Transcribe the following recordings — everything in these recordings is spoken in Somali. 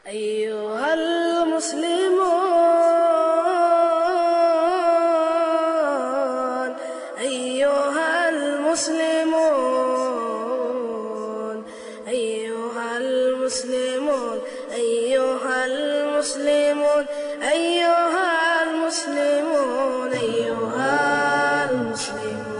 أيها المسلمون أيها المسلمون أيها المسلمون أيها المسلمون أيها المسلمون أيها المسلمون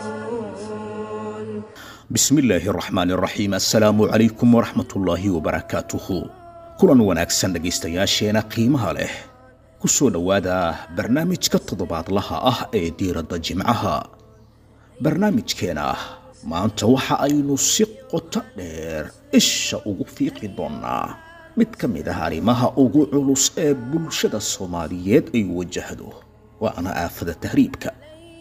bismillaahi araxmaan araxiim assalaamu calaykum waraxmatullaahi wabarakaatuhu kulan wanaagsan dhegaystayaasheena qiimaha leh ku soo dhowaada barnaamijka toddobaadlaha ah ee diiradda jimcaha barnaamijkeena maanta waxa aynu si qoto dheer isha ugu fiiqi doonnaa mid ka mid ah arrimaha ugu culus ee bulshada soomaaliyeed ay wajahdo waana aafada tahriibka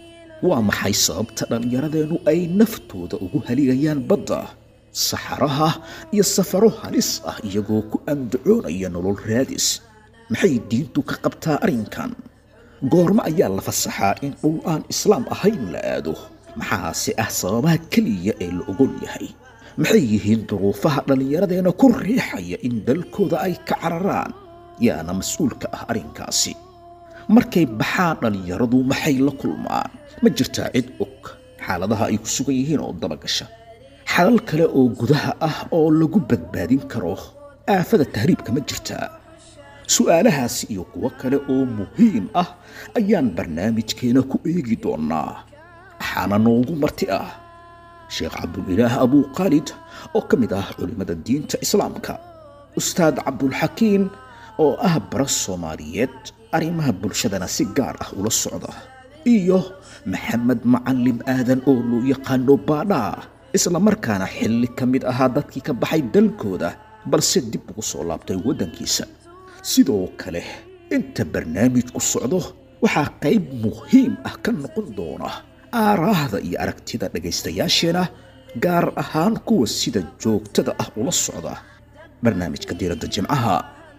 waa maxay sababta dhallinyaradeennu ay naftooda ugu haligayaan badda saxaraha iyo safaro halis ah iyagoo ku andacoonaya nolol raadis maxay diintu ka qabtaa arrinkan goormo ayaa la fasaxaa in dhul aan islaam ahayn la aado maxaase ah sababaha keliya ee la ogol yahay maxay yihiin duruufaha dhallinyaradeenna ku riixaya in dalkooda ay ka cararaan yaana mas-uulka ah arrinkaasi markay baxaan dhallinyaradu maxay la kulmaan ma jirtaa cid og xaaladaha ay ku sugan yihiin oo dabagasha xalal kale oo gudaha ah oo lagu badbaadin karo aafada tahriibka ma jirtaa su'aalahaasi iyo kuwo kale oo muhiim ah ayaan barnaamijkeena ku eegi doonnaa waxaana noogu marti ah sheekh cabdulilaah abuuqaalid oo ka mid ah culimmada diinta islaamka ustaad cabdulxakiim oo ah bara soomaaliyeed arrimaha bulshadana si gaar ah ula socda iyo maxamed macalim aadan oo loo yaqaano baadhaa isla markaana xilli ka mid ahaa dadkii ka baxay dalkooda balse dib ugu soo laabtay waddankiisa sidoo kale inta barnaamijku socdo waxaa qayb muhiim ah ka noqon doona aaraahda iyo aragtida dhegaystayaasheena gaar ahaan kuwa sida joogtada ah ula socda barnaamijka diiradda jimcaha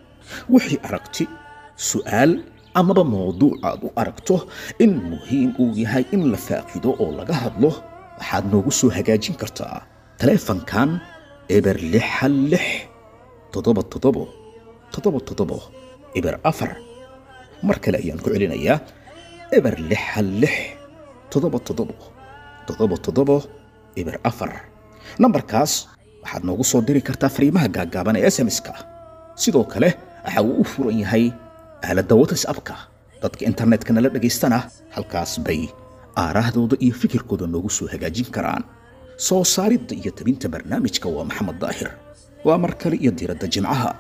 wixii aragti su'aal amaba mawduuc aad u aragto in muhiim uu yahay in la faaqido oo laga hadlo waxaad noogu soo hagaajin kartaa taleefankan eber lix hal lix toddoba toddobo toddoba toddobo eber afar mar kale ayaan ku celinayaa eber lix hal lix toddoba toddobo toddoba toddobo eber afar nambarkaas waxaad noogu soo diri kartaa fariimaha gaaggaaban ee sms-ka sidoo kale waxa uu u furan yahay aaladda whatsappka dadka internetka nala dhagaystana halkaas bay aaraahdooda iyo fikirkooda noogu soo hagaajin karaan soo saaridda iyo tabinta barnaamijka waa maxamed daahir waa mar kale iyo diiradda jimcaha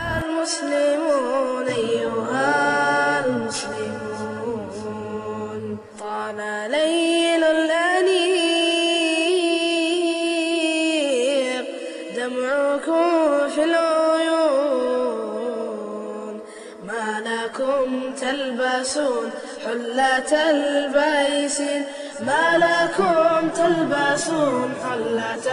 المسلمون أيها المسلمون طال ليل الأنيق دمعكم في العيون ما لكم تلبسون حلة البيسين ما لكم تلبسون حلة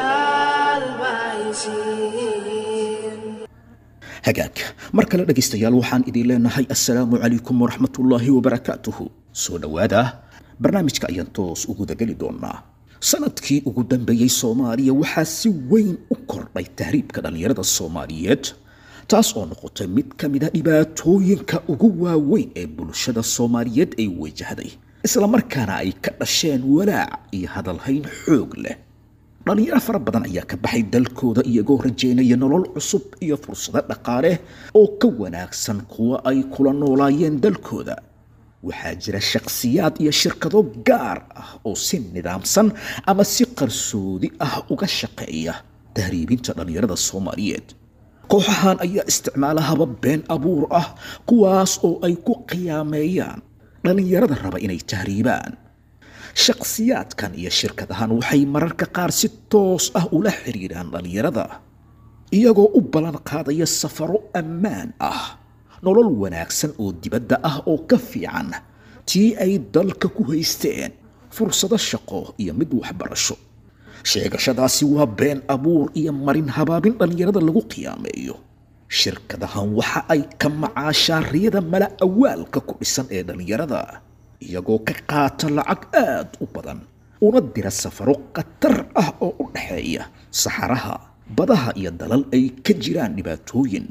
البيسين hagaag mar kale dhegaystayaal waxaan idin leenahay assalaamu calaykum waraxmatullaahi wabarakaatuhu soo dhowaada barnaamijka ayaan toos ugu dageli doonaa sanadkii ugu dambeeyey soomaaliya waxaa si weyn u kordhay tahriibka dhallinyarada soomaaliyeed taas oo noqotay mid ka mid a dhibaatooyinka ugu waaweyn ee bulshada soomaaliyeed ay wajahday islamarkaana ay ka dhasheen walaac iyo hadalhayn xoog leh dhallinyaro fara badan ayaa ka baxay dalkooda iyagoo rajaynaya nolol cusub iyo fursado dhaqaale oo ka wanaagsan kuwa ay kula noolaayeen dalkooda waxaa jira shakhsiyaad iyo shirkado gaar ah oo si nidaamsan ama si qarsoodi ah uga shaqeeya tahriibinta dhallinyarada soomaaliyeed kooxahan ayaa isticmaala habab been abuur ah kuwaas oo ay ku qiyaameeyaan dhallinyarada raba inay tahriibaan shakhsiyaadkan iyo shirkadahan waxay mararka qaar si toos ah ula xiriiraan dhallinyarada iyagoo u ballan qaadaya safaro ammaan ah nolol wanaagsan oo dibadda ah oo ka fiican tii ay dalka ku haysteen fursado shaqo iyo mid waxbarasho sheegashadaasi waa been abuur iyo marin habaabin dhallinyarada lagu qiyaameeyo shirkadahan waxa ay ka macaashaan riyada mala awaalka ku dhisan ee dhallinyarada iyagoo ka qaata lacag aad u badan una dira safaro khatar ah oo u dhexeeya saxaraha badaha iyo dalal ay ka jiraan dhibaatooyin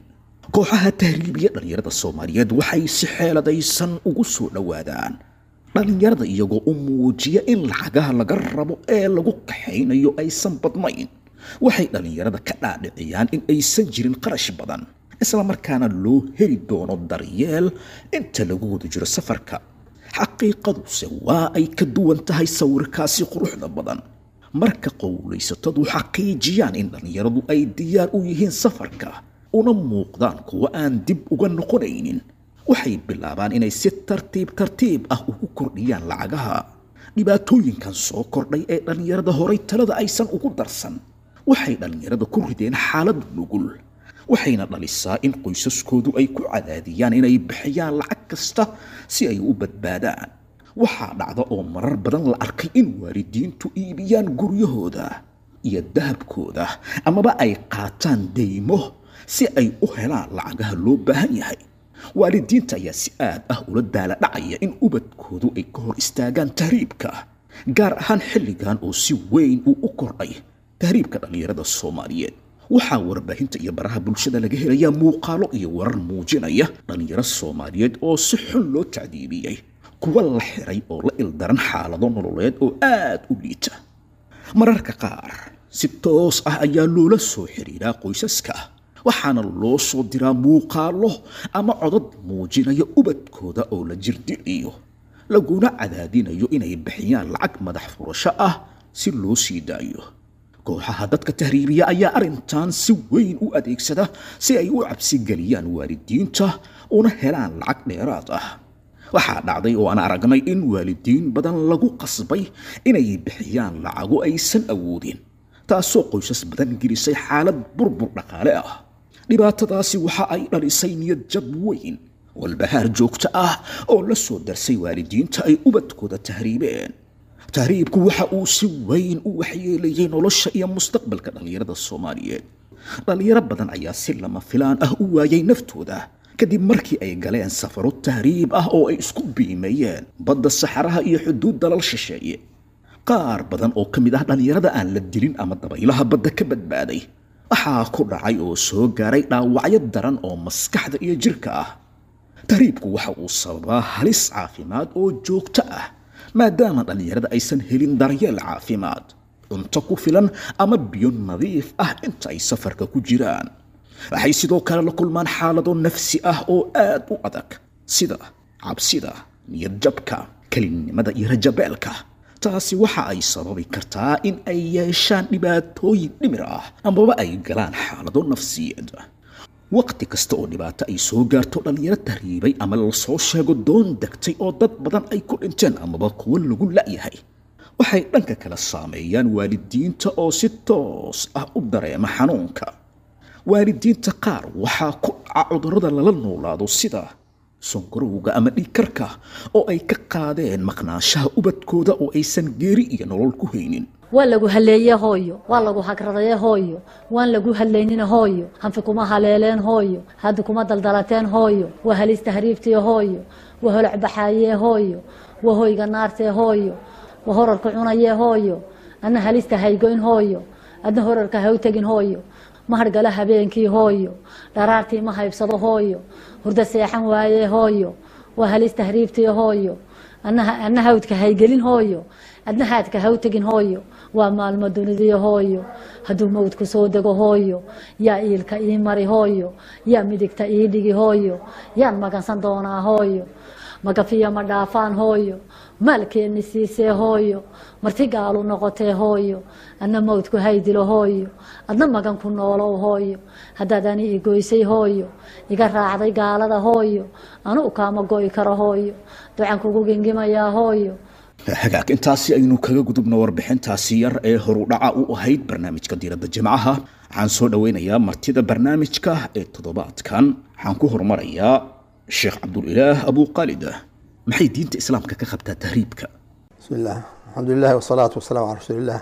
kooxaha tahriibiya dhallinyarada soomaaliyeed waxay si xeeladaysan ugu soo dhowaadaan dhallinyarada iyagoo u muujiya in lacagaha laga rabo ee lagu kaxaynayo aysan badnayn waxay dhallinyarada ka dhaadhiciyaan in aysan jirin qarash badan islamarkaana loo heli doono daryeel inta lagu wada jiro safarka xaqiiqaduse waa ay ka duwan tahay sawirkaasi quruxda badan marka qowlaysatadu xaqiijiyaan in dhallinyaradu ay diyaar u yihiin safarka una muuqdaan kuwo aan dib uga noqonaynin waxay bilaabaan inay si tartiib tartiib ah ugu kordhiyaan lacagaha dhibaatooyinkan soo kordhay ee dhallinyarada horay talada aysan ugu darsan waxay dhallinyarada ku rideen xaalad nugul waxayna dhalisaa in qoysaskoodu ay ku cadaadiyaan inay bixiyaan lacag kasta si ay u badbaadaan waxaa dhacda oo marar badan la arkay in waalidiintu iibiyaan guryahooda iyo dahabkooda amaba ay qaataan deymo si ay u helaan lacagaha loo baahan yahay waalidiinta ayaa si aad ah ula daala dhacaya in ubadkoodu ay ka hor istaagaan tahriibka gaar ahaan xilligan oo si weyn uu u kordhay tahriibka dhallinyarada soomaaliyeed waxaa warbaahinta iyo baraha bulshada laga helayaa muuqaalo iyo warar muujinaya dhallinyaro soomaaliyeed oo si xun loo tacdiibiyey kuwa la xiray oo la ildaran xaalado nololeed oo aad u liita mararka qaar si toos ah ayaa loola soo xiriiraa qoysaska waxaana loo soo diraa muuqaalo ama codad muujinaya ubadkooda oo la jirdiciyo laguna cadaadinayo inay bixiyaan lacag madax furasho ah si loo sii daayo kooxaha dadka tahriibiya ayaa arrintan si weyn u adeegsada si ay u cabsigeliyaan waalidiinta una helaan lacag dheeraad ah waxaa dhacday oo aan aragnay in waalidiin badan lagu qasbay inay bixiyaan lacago aysan awoodin taasoo qoysas badan gelisay xaalad burbur dhaqaale ah dhibaatadaasi waxa ay dhalisay niyad jab weyn walbahaar joogto ah oo la soo darsay waalidiinta ay ubadkooda tahriibeen tahriibku waxa uu si weyn u waxyeelayay nolosha iyo mustaqbalka dhallinyarada soomaaliyeed dhallinyaro badan ayaa si lama filaan ah u waayay naftooda kadib markii ay galeen safaro tahriib ah oo ay isku biimeeyeen badda saxaraha iyo xuduud dalal shisheeye qaar badan oo ka mid ah dhallinyarada aan la dilin ama dabaylaha badda ka badbaaday waxaa ku dhacay oo soo gaaray dhaawacyo daran oo maskaxda iyo jirka ah tahriibku waxa uu sababaa halis caafimaad oo joogto ah maadaama dhallinyarada aysan helin daryeel caafimaad cunto ku filan ama biyo nadiif ah inta ay safarka ku jiraan waxay sidoo kale la kulmaan xaalado nafsi ah oo aad u adag sida cabsida niyad jabka kelinnimada iyo rajabeelka taasi waxa ay sababi kartaa in ay yeeshaan dhibaatooyin dhimir ah amaba ay galaan xaalado nafsiyeed waqti kasta oo dhibaato ay soo gaarto dhallinyaro tahriibay ama lasoo sheego doon degtay oo dad badan ay ku dhinteen amaba kuwo lagu la'yahay waxay dhanka kala saameeyaan waalidiinta oo si toos ah u dareema xanuunka waalidiinta qaar waxaa ku dhaca cudurrada lala noolaado sida sonkorowga ama dhiigkarka oo ay ka qaadeen maqnaanshaha ubadkooda oo aysan geeri iyo nolol ku haynin waa lagu haleeye hooyo waa lagu hagradaye hooyo waan lagu hadlaynina hooyo hanfi kuma haleeleen hooyo haddi kuma daldalateen hooyo waa halis tahriibtee hooyo waa holac baxaayee hooyo waa hoyga naartee hooyo waa horarka cunayee hooyo adna halista haygoyn hooyo adna horarka ha u tegin hooyo ma hargala habeenkii hooyo dharaartii ma haybsado hooyo hurdo seexan waayee hooyo waa halis tahriibtii hooyo adna hawdka haygelin hooyo adna haadka ha u tegin hooyo waa maalmo dunidii hooyo hadduu mawdku soo dego hooyo yaa iilka ii mari hooyo yaa midigta ii dhigi hooyo yaan magansan doonaa hooyo magafiya ma dhaafaan hooyo maalkeenni siisee hooyo marti gaalu noqotee hooyo adna mawdku haydilo hooyo adna magan ku noolow hooyo haddaad ani i goysay hooyo iga raacday gaalada hooyo anu kaama go'i karo hooyo ducan kugu gingimayaa hooyo hagaag intaasi aynu kaga gudubno warbixintaasi yar ee horudhaca u ahayd barnaamijka diiradda jimcaha waxaan soo dhoweynayaa martida barnaamijka ee toddobaadkan waxaan ku horumarayaa sheekh cabdulilaah abuqaalida maxay diinta islaamka ka qabtaa tahriibka bismi illah alxamdulilah wasalaatu wasalaamu calaa rasuuliillah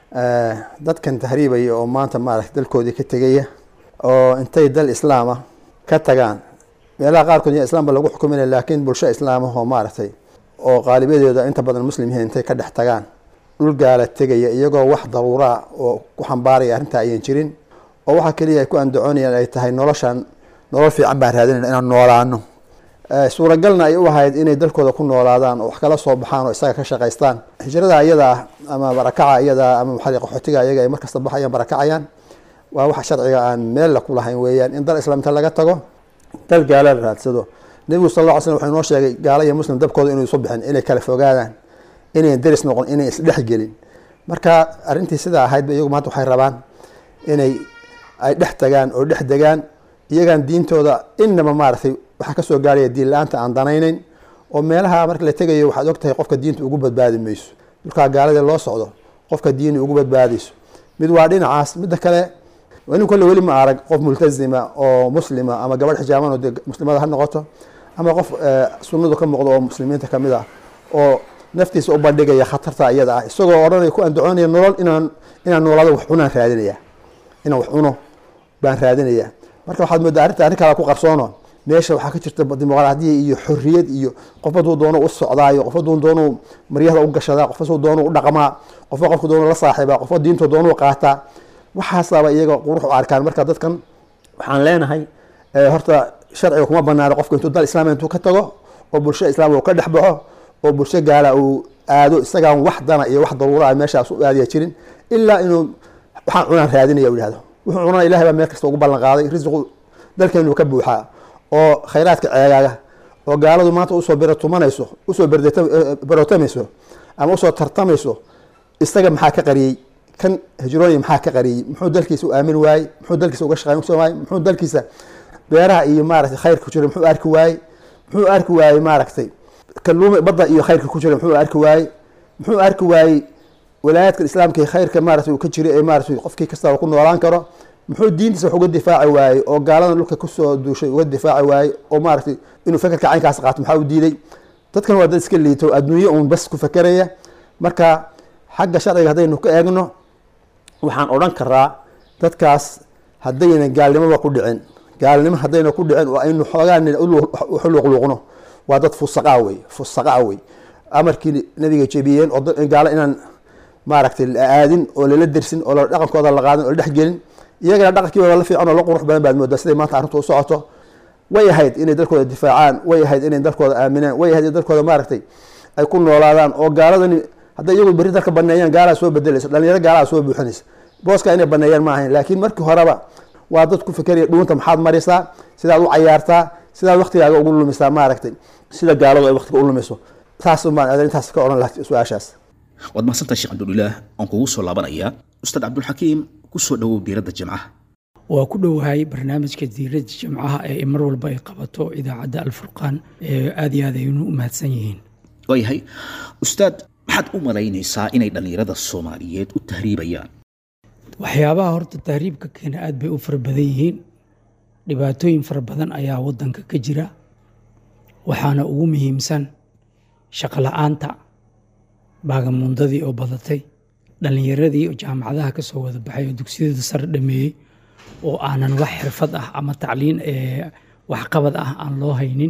dadkan tahriibaya oo maanta maaragta dalkoodii ka tegaya oo intay dal islaama ka tagaan meelaha qaarkood ya islaamba lagu xukuminaya laakiin bulsho islaamah oo maaragtay oo qaalibadeeda inta badan muslim yihiin intay ka dhex tagaan dhul gaala tegaya iyagoo wax daruuraa oo ku xambaaraya arrintaa ayan jirin oo waxaa keliya ay ku andacoonayaan ay tahay noloshan nolol fiican baan raadinayna inaan noolaano suuragalna ay u ahayd inay dalkooda ku noolaadaan oo wax kala soo baxaan oo isaga ka shaqaystaan hijrada iyada ah ama barakaca iyada ama maxaa qaxootiga iyaga ay markasta baxayaan barakacayaan waa waxa sharciga aan meel ku lahayn weeyaan in dal islaamta laga tago dal gaala la raadsado nebigu sal alla ly slm wuxuu inoo sheegay gaala iyo muslim dabkooda inuu isu bixin inay kala fogaadaan inayn deris noqon inay isdhexgelin marka arrintii sidaa ahayd ba iyagu maanta waxay rabaan inay ay dhex tagaan oo dhex degaan iyagaan diintooda inaba maaragtay waxaa kasoo gaaraya diin la-aanta aan danayneyn oo meelaha marka la tegayo waxaad og tahay qofka diinta ugu badbaadi mayso dhulkaa gaalada loo socdo qofka diini ugu badbaadayso mid waa dhinacaas midda kale nin kolle weli ma arag qof multazima oo muslima ama gabadh xijaaban oo dee muslimada ha noqoto ama qof sunnadu ka muuqdo oo muslimiinta kamid ah oo naftiisa u bandhigaya khatarta iyada ah isagoo odhanaya ku andacoonaya nolol inaan inaan noolaado wax cunaan raadinaya inaan wax cuno baan raadinaya marka waxaad moodaa arrinta arrin kala ku qarsoono meesha waxaa ka jirta dimuqraadiya iyo xorriyad iyo qof hadduu doono u socdaayo qof hadduu doono maryahda u gashadaa qof hadduu doono u dhaqmaa qofba qofku doono la saaxiibaa qofba diintu doono qaataa waxaasaaba iyaga qurux u arkaan marka dadkan waxaan leenahay horta sharciga kuma banaano qofka intuu dal islaam intuu ka tago oo bulsho islaam uu ka dhex baxo oo bulsho gaala uu aado isagaan wax dana iyo wax daruura ah meeshaas u aadaya jirin ilaa inuu waxaan cunaan raadinaya u yihahdo wuxuu cunana ilahay baa meel kasta ugu ballan qaaday risiqu dalkeenu ka buuxaa oo khayraadka ceegaaga oo gaaladu maanta usoo beratumanayso usoo berootamayso ama usoo tartamayso isaga maxaa ka qariyey kan hijroonia maxaa ka qariyey muxuu dalkiisa u aamin waayey muxuu dalkiisa uga shaqeyn waayey muxuu dalkiisa beeraha iyo maaragtay khayrka ku jira muxuu arki waayey muxuu arki waayey maaragtay kaluuma badda iyo khayrka ku jira muxuu arki waayey muxuu arki waayey walaayaadka islaamka ee khayrka maaragtay uu ka jira ee maaragtay qofkii kastaba ku noolaan karo muxuu diintiisa wax uga difaaci waayey oo gaalada dhulka kusoo duushay uga difaaci waayey oo maaragtay inuu fekerka caynkaas qaato maxaa u diiday dadkan waa dad iska liito adduunye uun bas ku fekeraya marka xagga sharciga haddaynu ka eegno waxaan odhan karaa dadkaas haddayna gaalnimoba ku dhicin gaalnimo haddayna ku dhicin oo aynu xoogaan uxuluqluuqno waa dad fusaqaa wey fusaqaa wey amarkii nabiga jebiyeen oo gaalo inaan maaragtay la aadin oo lala dersin oo dhaqankooda la qaadin oo la dhexgelin iyagana dhaqankiiba la fiican oo la qurux badan baad moodaa siday maanta arrintu u socoto way ahayd inay dalkooda difaacaan way ahayd inay dalkooda aaminaan way ahayd in dalkooda maaragtay ay ku noolaadaan oo gaaladani hadday iyagu berri dalka baneeyaan gaalaa soo bedelaysa dhalinyaro gaalaa soo buuxinaysa booska inay baneeyaan ma ahayn laakiin markii horeba waa dad ku fikeraya dhuunta maxaad marisaa sidaad u cayaartaa sidaad waktigaaga ugu lumisaa maaragtay sida gaaladu ay waktiga u lumiso saas baan adan intaas ka odhan lahaa su-aashaas waad mahadsantahay sheekh cabdulilaah aan kugu soo laabanayaa ustaad cabdulxakiim ku soo dhowow diiradda jimcaha waa ku dhowahay barnaamijka diiradda jimcaha ee mar walba ay qabato idaacadda alfurqaan aad iyo aad aynu u mahadsan yihiin waayahay ustaad maxaad u malaynaysaa inay dhallinyarada soomaaliyeed u tahriibayaan waxyaabaha horta tahriibka keena aad bay u fara badan yihiin dhibaatooyin fara badan ayaa waddanka ka jira waxaana ugu muhiimsan shaqo la-aanta baagamundadii oo badatay dhallinyaradii oo jaamacadaha ka soo wada baxay oo dugsiyada sare dhameeyey oo aanan wax xirfad ah ama tacliin waxqabad ah aan loo haynin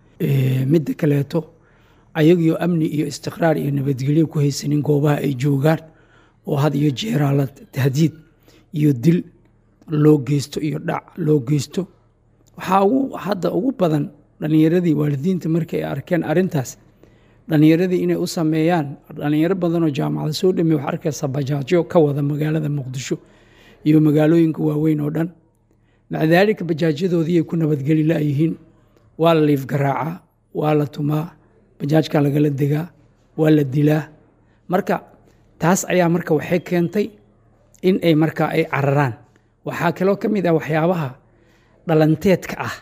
midda kaleeto ayagiyo amni iyo istiqraar iyo nabadgelyo ku haysanin goobaha ay joogaan oo had iyo jeeraala tahdiid iyo dil loo geysto iyo dhac loo geysto waxaa ugu hadda ugu badan dhallinyaradii waalidiinta markay arkeen arrintaas dhallinyaradii inay u sameeyaan dhallinyaro badanoo jaamacada soo dhameey wax arkaysa bajaajyo ka wada magaalada muqdisho iyo magaalooyinka waaweyn oo dhan maca daalika bajaajyadoodii ay ku nabadgeli la'yihiin waa la liif garaacaa waa la tumaa bajaajka lagala degaa waa la dilaa marka taas ayaa marka waxay keentay in ay marka ay cararaan waxaa kaloo ka mid ah waxyaabaha dhalanteedka ah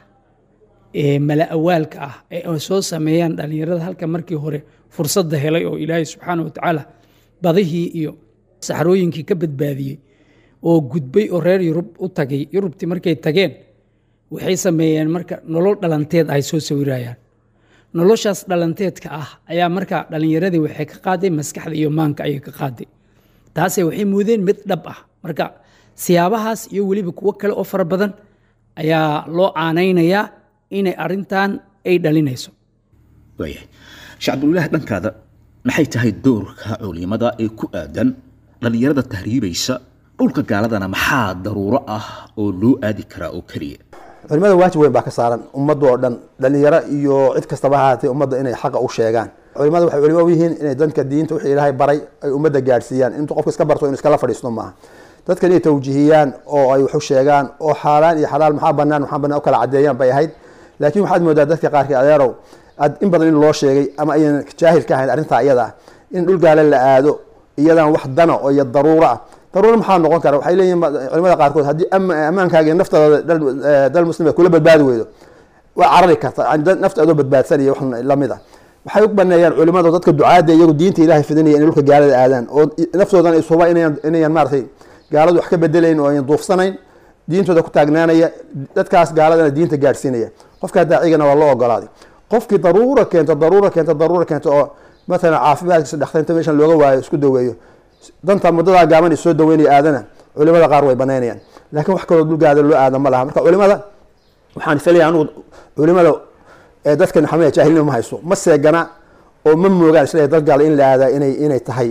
ee mala awaalka ah ee ay soo sameeyaan dhallinyarada halka markii hore fursadda helay oo ilaahay subxaana watacaala badihii iyo saxrooyinkii ka badbaadiyey oo gudbay oo reer yurub u tagay yurubtii markay tageen waxay sameeyeen marka nolol dhalanteed ay soo sawirayaan noloshaas dhalanteedka ah ayaa marka dhallinyaradii waxay ka qaaday maskaxda iyo maanka ayay ka qaaday taase waxay muudeen mid dhab ah marka siyaabahaas iyo weliba kuwo kale oo fara badan ayaa loo aanaynayaa inay arintan ay dhalinayso waayahay sheekh cabdulilaah dhankaada maxay tahay doorka culimada ee ku aadan dhallinyarada tahriibaysa dhulka gaaladana maxaa daruuro ah oo loo aadi karaa oo keliya culimada waajib weyn baa ka saaran ummadda oo dhan dhalinyaro iyo cid kastaba ha ahaatee ummadda inay xaqa u sheegaan culimada waxay culimo u yihiin inay dadka diinta wixii ilaahay baray ay ummadda gaadhsiiyaan intuu qofka iska barto inu iskala fadhiisto maaha dadka inay tawjihiyaan oo ay wax u sheegaan oo xaaraan iyo xalaal maxaa banaan maxaa banaan u kala cadeeyaan bay ahayd laakiin waxaad moodaa dadka qaarkii adeerow aad in badan in loo sheegay ama ayan jaahil ka ahayn arrintaa iyada ah in dhul gaale la aado iyadan wax dana oo iyo daruuro ah daruuro maxaa noqon kara waxay leeyihin culimada qaarkood haddii ammaankaaga iyo naftaada dal muslim kula badbaadi weydo waa carari karta nafta adoo badbaadsanaya wax lamid ah waxay u baneeyaan culimada dadka ducaada iyagu diinta ilahay fidinaya inay dhulka gaalada aadaan oo naftoodan ay suba inayan maaratay gaaladu wax ka bedelayn oo ayan duufsanayn diintooda ku taagnaanaya dadkaas gaaladana diinta gaadhsiinaya qofka daacigana waa loo ogolaaday qofkii daruura keento daruura keento daruura keento oo matalan caafimaadkiisa dhaktarinta meeshan looga waayo isku daweeyo danta muddadaa gaaban soo daweynaya aadana culimada qaar way banaynayaan laakiin wax kaloo dhulgaada loo aada ma laha marka culimada waxaan filaya anugu culimada dadka maxamed jaahilnimo ma hayso ma seegana oo ma moogaan isle dad gaal in la aadaa inay inay tahay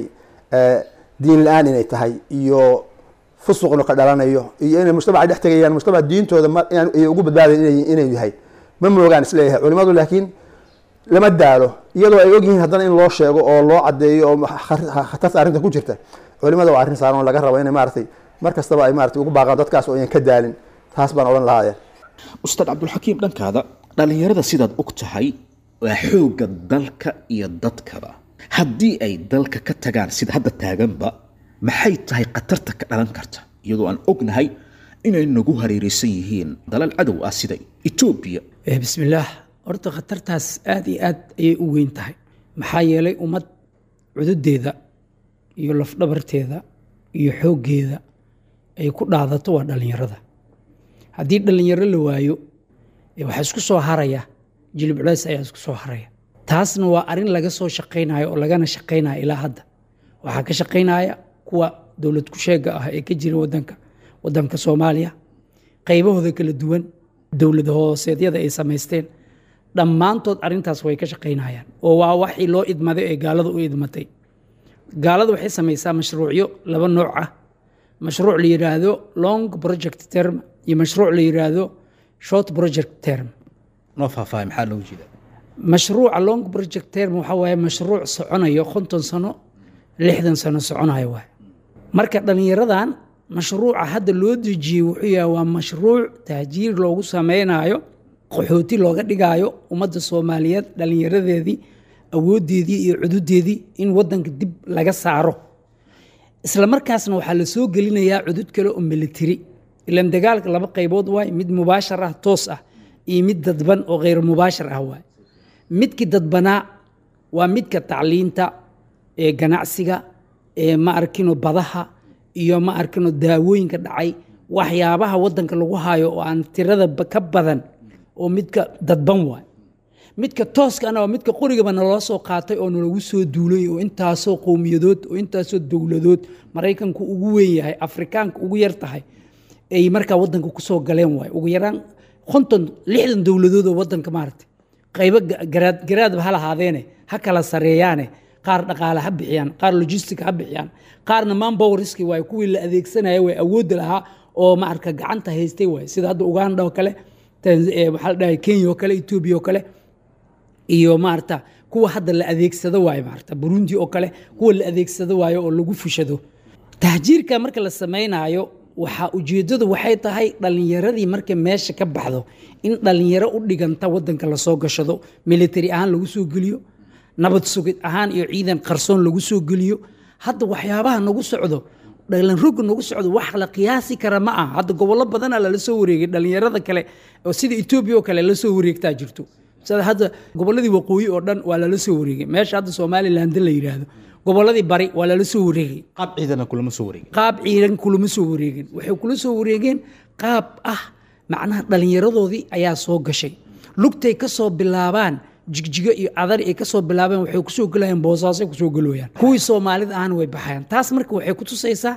diin la-aan inay tahay iyo fusuqna ka dhalanayo iyo inay mujtamaca dhex tegayaan mujtamac diintooda ay ugu badbaadayan inay yahay ma moogaan isleeyahay culimadu laakiin lama daalo iyadoo ay ogyihiin haddana in loo sheego oo loo cadeeyo oo khatarta arrinta ku jirta culimada waa arrin saaran oo laga rabo inay maaratay mar kastaba ay maratay ugu baaqaan dadkaas oo ayan ka daalin taas baan odhan lahaaya ustaad cabdulxakiim dhankaada dhallinyarada sidaad og tahay waa xoogga dalka iyo dadkaba haddii ay dalka ka tagaan sida hadda taaganba maxay tahay khatarta ka dhalan karta iyadoo aan ognahay inay nagu hareeraysan yihiin dalal cadow ah sida etoobiya bismillaah horta khatartaas aad iyo aad ayay u weyn tahay maxaa yeelay ummad cududeeda iyo lafdhabarteeda iyo xooggeeda ay ku dhaadato waa dhallinyarada haddii dhallinyaro la waayo waxaa isku soo haraya jilib culeys ayaa isku soo haraya taasna waa arrin laga soo shaqaynayo oo lagana shaqaynaya ilaa hadda waxaa ka shaqaynaya kuwa dowlad ku-sheega ah ee ka jira wadanka wadanka soomaaliya qaybahooda kala duwan dowlad hooseedyada ay samaysteen dhammaantood arrintaas way ka shaqaynayaan oo waa waxii loo idmaday ee gaalada u idmatay gaalada waxay samaysaa mashruucyo laba nooc ah mashruuc la yidhaahdo long project term iyo mashruuc la yidhaahdo short project term noo faahfaahay maxaa loogu jeeda mashruuca long project term waxaa waaye mashruuc soconayo konton sano lixdan sano soconayo waay marka dhallinyaradan mashruuca hadda loo dejiyey wuxuu yahay waa mashruuc tahjiir loogu sameynayo qaxooti looga dhigaayo ummadda soomaaliyeed dhallinyaradeedii awooddeedii iyo cududeedii in wadanka dib laga saaro isla markaasna waxaa la soo gelinayaa cudud kale oo militari ilan dagaalka laba qaybood waay mid mubaashar ah toos ah iyo mid dadban oo kheyr mubaashar ah waay midkii dadbanaa waa midka tacliinta ee ganacsiga ee ma arkino badaha iyo ma arkino daawooyinka dhacay waxyaabaha wadanka lagu hayo oo aan tirada ka badan oo midka dadban waay midka tooskana waa midka qorigaba naloo soo qaatay oo nalagu soo duulay oo intaasoo qowmiyadood oo intaasoo dowladood maraykanku ugu weyn yahay afrikaanka ugu yar tahay ay markaa wadanka kusoo galeen waay ugu yaraan konton lixdan dowladood oo wadanka maaragtay qaybo garaad garaadba ha lahaadeene ha kala sareeyaane qaar dhaqaale ha bixiyaan qaar logistic ha bixiyaan qaarna manpowerski waay kuwii la adeegsanaya way awoodda lahaa oo maarka gacanta haystay waay sida hadda uganda oo kale waxaa la dhahay kenya oo kale etoobiya oo kale iyo maarata kuwa hadda la adeegsado waayo maarata burundi oo kale kuwa la adeegsado waayo oo lagu fushado tahjiirka marka la samaynayo waxaa ujeeddadu waxay tahay dhallinyaradii markay meesha ka baxdo in dhallinyaro u dhiganta wadanka lasoo gashado military ahaan lagu soo geliyo nabad sugid ahaan iyo ciidan qarsoon lagu soo geliyo hadda waxyaabaha nagu socdo dhalinroga nagu socdo wax la qiyaasi kara ma aha hadda gobollo badana lala soo wareegay dhallinyarada kale oo sida etoobiya oo kale la soo wareegtaa jirto sida hadda gobolladii waqooyi oo dhan waa lala soo wareegay meesha hadda somaliland la yidhaahdo gobolladii bari waa lala soo wareegay qaab ciidana kulama soo wareegin qaab ciidan kulama soo wareegin waxay kula soo wareegeen qaab ah macnaha dhallinyaradoodii ayaa soo gashay lugtay ka soo bilaabaan jigjigo iyo adari ay ka soo bilaabeen waxay kusoo gelayaan boosaasay kusoo gelooyaan kuwii soomaalida ahna way baxayaan taas marka waxay ku tusaysaa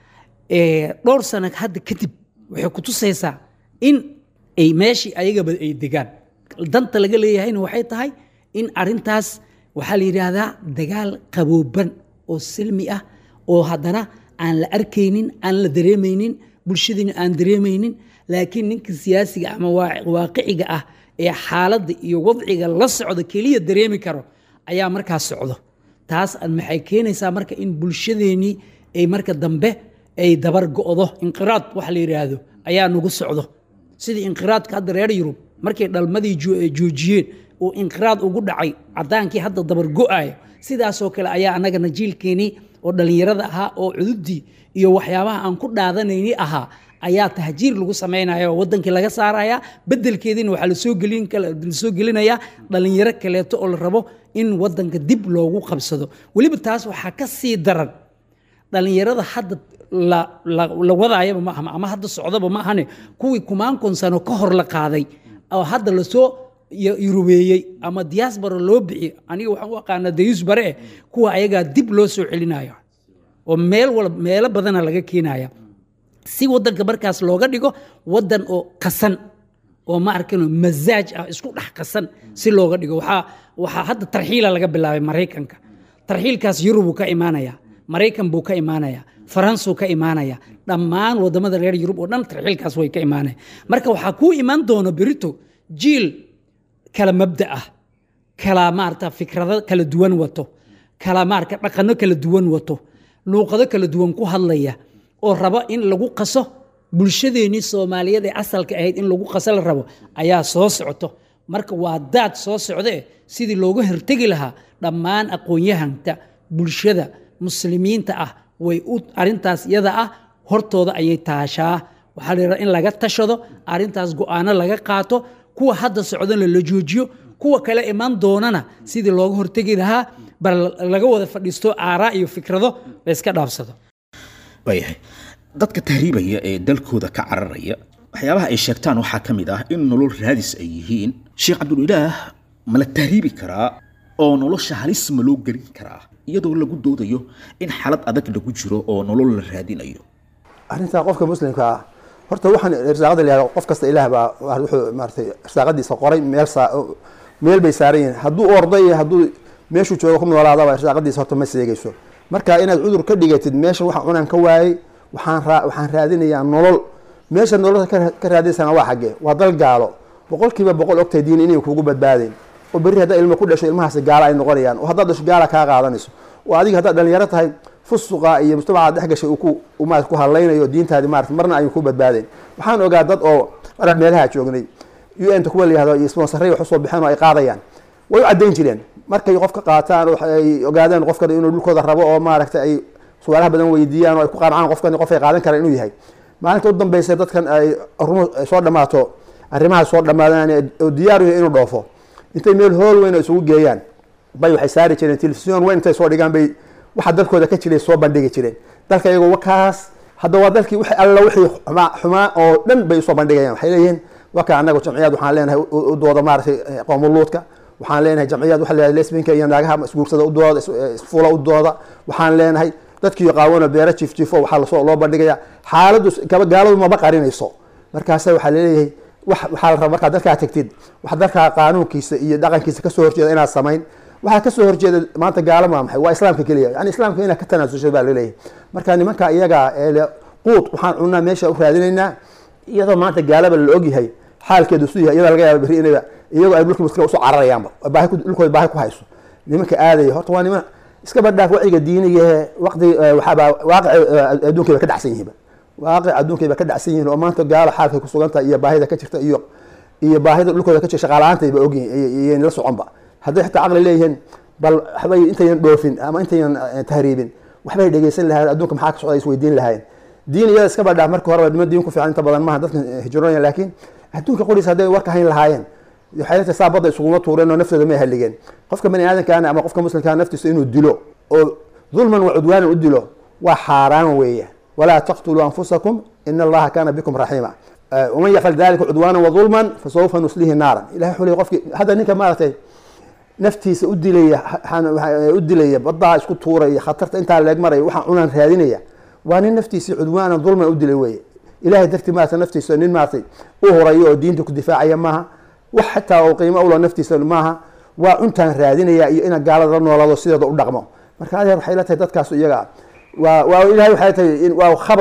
dhowr sano hadda kadib waxay ku tusaysaa in ay meeshii ayagaba ay degaan danta laga leeyahayna waxay tahay in arintaas waxaa la yidhaahdaa dagaal qabooban oo silmi ah oo haddana aan la arkaynin aan la dareemaynin bulshadiina aan dareemaynin laakiin ninka siyaasiga ama waa- waaqiciga ah ee xaaladda iyo wadciga la socda keliya dareemi karo ayaa markaas socdo taas maxay keenaysaa marka in bulshadeennii ay marka dambe ay dabar go'do inqiraad wax la yidhaahdo ayaa nagu socdo sidii inqiraadka hadda reer yurub markay dhalmadii jo- eh, joojiyeen oo inqiraad ugu dhacay cadaankii hadda dabar go'ayo sidaasoo kale ayaa annagana jiilkeenii oo dhallinyarada ahaa oo cududii iyo waxyaabaha aan ku dhaadanayni ahaa ayaa tahjiir lagu samaynaya oo wadankii laga saaraya bedelkeediina waxaa lasoo gelin kala- lasoo gelinayaa dhallinyaro kaleeto oo la rabo in wadanka dib loogu qabsado weliba taas waxaa ka sii daran dhallinyarada hadda la, la, la wadaayaba ma aha ama hadda socdaba ma ahane kuwii kumaankon sano ka hor la qaaday oo hadda lasoo y- yurubeeyey ama diaspora loo bixiyey aniga waxaan u aqaanaa dayus bare eh kuwa ayagaa dib loo soo celinayo oo meel wal meelo badana laga keenaya si wadanka markaas looga dhigo wadan oo qasan oo ma arkano mazaaj ah isku dhex qasan si looga dhigo waxaa waxaa hadda tarxiila laga bilaabay maraykanka tarxiilkaas yurubuu ka imaanaya maraykan buu ka imaanaya faransuu ka imaanaya dhammaan wadamada reer yurub oo dhan tarxiilkaas way ka imaanaya marka waxaa kuu imaan doona berito jiil kala mabda ah kala maarata fikrado kala duwan wato kala maarata dhaqano kala duwan wato luuqado kala duwan ku hadlaya oo raba in lagu qaso bulshadeennii soomaaliyeed ee asalka ahayd in lagu qaso la rabo ayaa soo socoto marka waa daad soo socde sidii looga hortegi lahaa dhammaan aqoon-yahanka bulshada muslimiinta ah way u arintaas iyada ah hortooda ayay taashaa waxaa la yidhaha in laga tashado arintaas go-aano laga qaato kuwa hadda socdana la joojiyo kuwa kale iman doonana sidii looga hortegi lahaa bal laga wada fadhiisto aaraa iyo fikrado la iska dhaafsado waayahay dadka tahriibaya ee dalkooda ka cararaya waxyaabaha ay sheegtaan waxaa ka mid ah in nolol raadis ay yihiin sheekh cabdulilaah ma la tahriibi karaa oo nolosha halis ma loo gelin karaa iyadoo lagu doodayo in xalad adag lagu jiro oo nolol la raadinayo arrintaa qofka muslimka ah horta waxaan irsaaqada la yihahdo qof kasta ilaah baa wuxuu maaratay irsaaqadiisa qoray meel saa meel bay saaran yihiin hadduu ordo iyo hadduu meeshuu joogo ku noolaadaba irsaaqadiisa horta ma seegayso marka inaad cudur ka dhigatid meesha waxa cunaan ka waayey waxaan raa waxaan raadinayaa nolol meesha nolosha ka- ka raadinsana waa xaggee waa dal gaalo boqolkiiba boqol ogtahay diin inay kugu badbaadeen oo berri haddaa ilmo ku dhasho ilmahaasi gaala ay noqonayaan oo haddaad dhasho gaala kaa qaadanayso oo adiga haddaad dhalinyaro tahay fusuqa iyo mujtamacaad dhex gashay uu ku uu maarata ku hadlaynayo diintaadi maarata marna ayuu ku badbaadeen waxaan ogaa dad oo maraan meelaha joognay u n ta kuwa la yihahdo iyo sponsaray wax usoo bixeen oo ay qaadayaan way u caddayn jireen markay qofka qaataan oo ay ogaadaan qofkan inuu dhulkooda rabo oo maaragtay ay su-aalaha badan weydiiyaan oo ay ku qancaan qofkan qof ay qaadan karaan inuu yahay maalinta u dambeysa dadkan ay rumo ay soo dhammaato arrimaha soo dhammaadaan oo diyaar u yahay inuu dhoofo intay meel hool weyn oo isugu geeyaan bay waxay saari jireen telefisyon weyn intay soo dhigaan bay waxa dalkooda ka jiray soo bandhigi jireen dalka iyagoo wakaas hadda waa dalkii wixii alla wixii xumaa xumaa oo dhan bay usoo bandhigayaan waxay leeyihiin waka annaga jamciyaad waxaan leenahay u u dooda maaragtay qoomuluudka waxaan leenahay jamciyaad waxa la lesbinka iyo naagaha isguursada u dooda is- isfula u dooda waxaan leenahay dadkii qaawano beera jiif jiifo waxaa lasoo loo bandhigaya xaaladdu gaba gaaladu maba qarinayso markaasa waxaa laleeyahay wax waxaa la rabaa markaad dalkaa tagtid wax dalkaa qaanuunkiisa iyo dhaqankiisa kasoo horjeeda inaad samayn waxaa kasoo horjeeda maanta gaalo maa maxay waa islaamka keliya yani islaamka inaad ka tanaasushay baa laleeyahay marka nimanka iyaga ee le quud waxaan cunaa meesha u raadinaynaa iyadoo maanta gaalaba la ogyahay xaalkeedu su yahay iyadoo laga yaaba berri inayba iyagoo ay dhulka muskila usoo cararayaanba oo baahi ku- dhulkooda baahi ku hayso nimanka aadaya horta waa niman iska badhaaf waciga diiniga ee waqti waxaaba waaqic adduunkay ba ka dhacsan yihiinba waaqic adduunkay ba ka dhacsan yihiin oo maanta gaalo xaalkay ku sugan tahay iyo baahida ka jirta iyo iyo baahida dhulkooda ka jirta shaqaalaantayba ogyihiin iyan la soconba hadday xitaa caqli leeyihiin bal waxbay intayan dhoofin ama intayan eh, tahriibin waxbay dhegeysan lahayen adduunka maxaa ka socda isweydiin lahayen diin iyada iska badhaaf marka horeba niman diin ku fiican inta badan maaha dadkan hijroonaya laakiin adduunka qoriisa hadday warka hayn lahaayeen waxay la tahay saa badda isuguma tuureen oo naftooda may haligeen qofka bani aadamkaana ama qofka muslimkaa naftiisa inuu dilo oo dulman wa cudwaanan u dilo waa xaaraan weeye walaa taqtuluu anfusakum ina allaha kaana bikum raxiima waman yafcal dalika cudwaanan wadulman fasawfa nuslihi naaran ilahay xulay qofki hadda ninka maaragtay naftiisa u dilaya xan- waxa- u dilaya badaa isku tuuraya khatarta intaa leeg maraya waxaan cunaan raadinaya waa nin naftiisii cudwaanan dulman u dilay weye ilahay dartii maarata naftiisa nin maaragtay u horayo oo diinta ku difaacaya maaha wax xataa oo qiimo ulo naftiisa maaha waa cuntaan raadinaya iyo ina gaalada la noolaado sideeda u dhaqmo marka adeer waxay la tahay dadkaas iyaga ah waa waa ilahay waxay tahay in waa khabath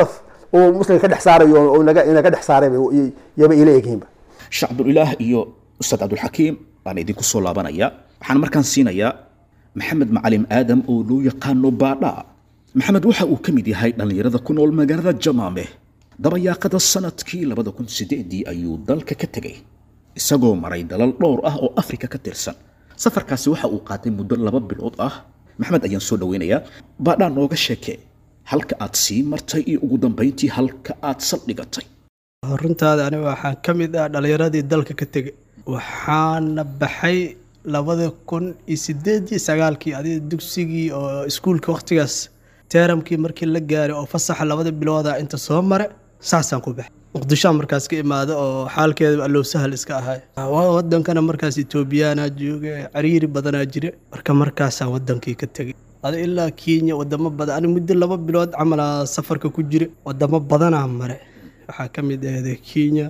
uu muslimka ka dhex saarayo oo naga inaga dhex saaray bay- yaba ila egyihiinba sheekh cabdulilaah iyo ustaad cabdulxakiim baan idinku soo laabanaya waxaan markaan siinayaa maxamed macalim aadam oo loo yaqaano baadha maxamed waxa uu ka mid yahay dhallinyarada ku nool magaalada jamaame dabayaaqada sanadkii labada kun sideedii ayuu dalka ka tegay isagoo maray dalal dhowr ah oo afrika ka tirsan safarkaasi waxa uu qaatay muddo laba bilood ah maxamed ayaan soo dhaweynayaa baadhaa nooga sheekee halka aad sii martay iyo ugu dambayntii halka aad saldhigatay runtaada aniga waxaan ka mid ah dhallinyaradii dalka ka tegay waxaana baxay labada kun iyo sideedii sagaalkii adiga dugsigii oo iskuulka waqtigaas teeramkii markii la gaaray oo fasaxa labada bilooda inta soo mare saasaan ku baxay muqdishoa markaas ka imaada oo xaalkeeda allow sahal iska ahay wadankana markaas etoobiyaanaa jooga cariiri badanaa jira marka markaasaan wadankii ka tegay ada ilaa kenya wadamo badan ani muddo laba bilood camalaa safarka ku jira wadamo badanaa mare waxaa ka mid ahday kenya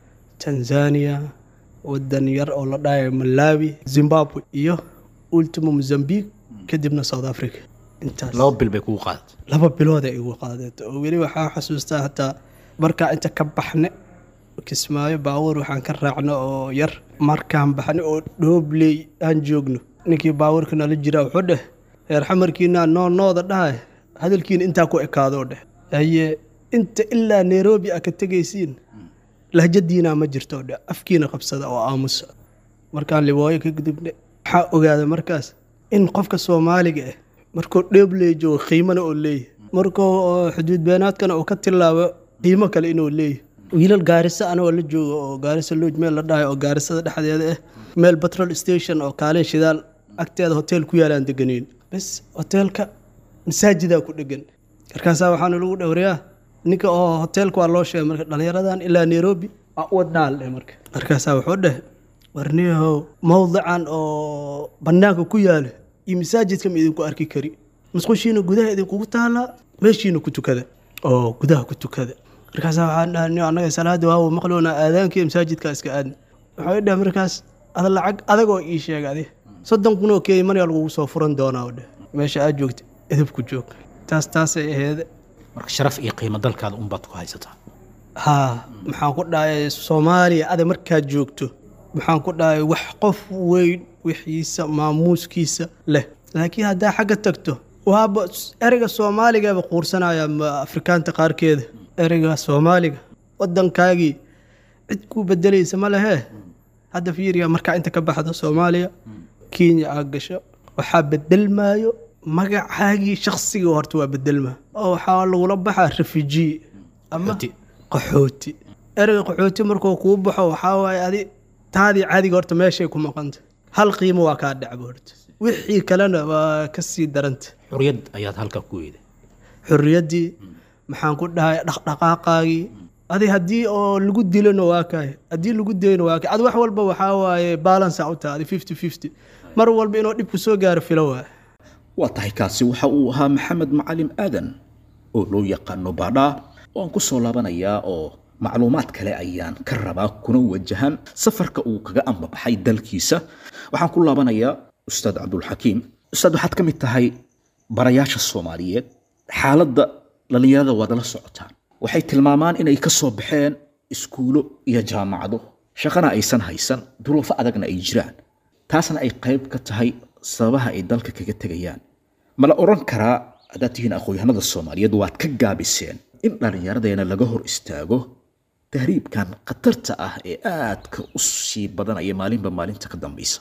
tanzania wadan yar oo la dhahayo malawi zimbabwe iyo ultimo mozambique kadibna south africa intaas laba bil bay kugu qaadatay laba bilood ay igu qaadato oo weli waxaa xasuustaa hataa markaa inta ka baxne kismaayo baabuur waxaan ka raacno oo yar markaan baxne oo dhoobley aan joogno ninkii baabuurka nala jiraa wuxuu dheh reer xamarkiina noo nooda dhahay hadalkiina intaa ku ekaadoo dheh haye inta ilaa nairobi a ka tegaysiin lahjadiina ma jirto dheh afkiina qabsada oo aamusa markaan libooyo ka gudubne waxaa ogaada markaas in qofka soomaaliga ah markuu dheebley joogo qiimana oo leeyahy markuu xuduud beenaadkana uu ka tilaabo qiimo kale inuu leeyahy wiilal gaarisa anagoo la joogo oo gaarisa looj meel la dhahay oo gaarisada dhexdeeda ah meel petrol station oo kaalin shidaal agteeda hotel ku yaalaan deganeyn bes hoteelka masaajidaa ku dhegan markaasaa waxaana lagu dhowrayaa ninka oo hoteelka waa loo sheegay marka dhallinyaradan ilaa nairobi aa u wadnaal dheh marka markaasaa wuxuu dheh warniyahow mawdican oo bannaanka ku yaala iyo masaajidka ma idinku arki kari musqushiina gudaha idinkugu taalaa meeshiina ku tukada oo gudaha ku tukada markaasaa waxaan dhahay annaga salaada waawo maqloona aadaanka iyo masaajidka iska aadna waxay dheh markaas ada lacag adagoo ii sheega adi soddon kun oo keeya maryaa lagugu soo furan doonaa oo dheh meesha aad joogta edibku joog taas taasay aheede marka sharaf iyo qiimo dalkaada unbaad ku haysataa haa maxaan ku dhahay soomaaliya ada markaad joogto maxaan ku dhahay wax qof weyn wixiisa maamuuskiisa leh laakiin haddaa xagga tagto waaba ereyga soomaaligaaba quursanaya ma afrikaanta qaarkeeda ereyga soomaaliga wadankaagii cid kuu bedelaysa ma lehee hadda fiiriya markaa inta ka baxdo soomaaliya kenya aad gasho waxaa bedelmaayo magacaagii shakhsiga horta waa bedelmaa oo waxaa lagula baxaa refugee ama Qaxooti. qaxooti ereyga qaxooti markuu kuu baxo waxaa waaye adi taadii caadiga horta meeshay ku maqanta hal qiimo waa kaa dhacba horta wixii kalena waa ka sii daranta xuriyad ayaad halkaa ku weeday xorriyaddii maxaan ku dhahay dhaqdhaqaaqaagii adi haddii oo lagu dilona waa kaay haddii lagu dayno waa kaay adi wax walba waxaa waaye balansa u tahay adi fifty fifty mar walba inuu dhibku soo gaaro filo waa waa tahay kaasi waxa uu ahaa maxamed macalim aadan oo loo yaqaano baadhaa oo aan ku soo laabanayaa oo macluumaad kale ayaan ka rabaa kuna wajahan safarka uu kaga ambabaxay dalkiisa waxaan ku laabanayaa ustaad cabdulxakiim ustaad waxaad ka mid tahay barayaasha soomaaliyeed xaaladda dhallinyarada waad la socotaan waxay tilmaamaan inay ka soo baxeen iskuulo iyo jaamacado shaqana aysan haysan duruufo adagna ay jiraan taasna ay qayb ka tahay sababaha ay dalka kaga tegayaan ma la odhan karaa haddaad tihiin aqoon-yahanada soomaaliyeed waad ka gaabiseen in dhallinyaradeena laga hor istaago tahriibkan khatarta ah ee aadka u sii badanaya maalinba maalinta ka dambaysa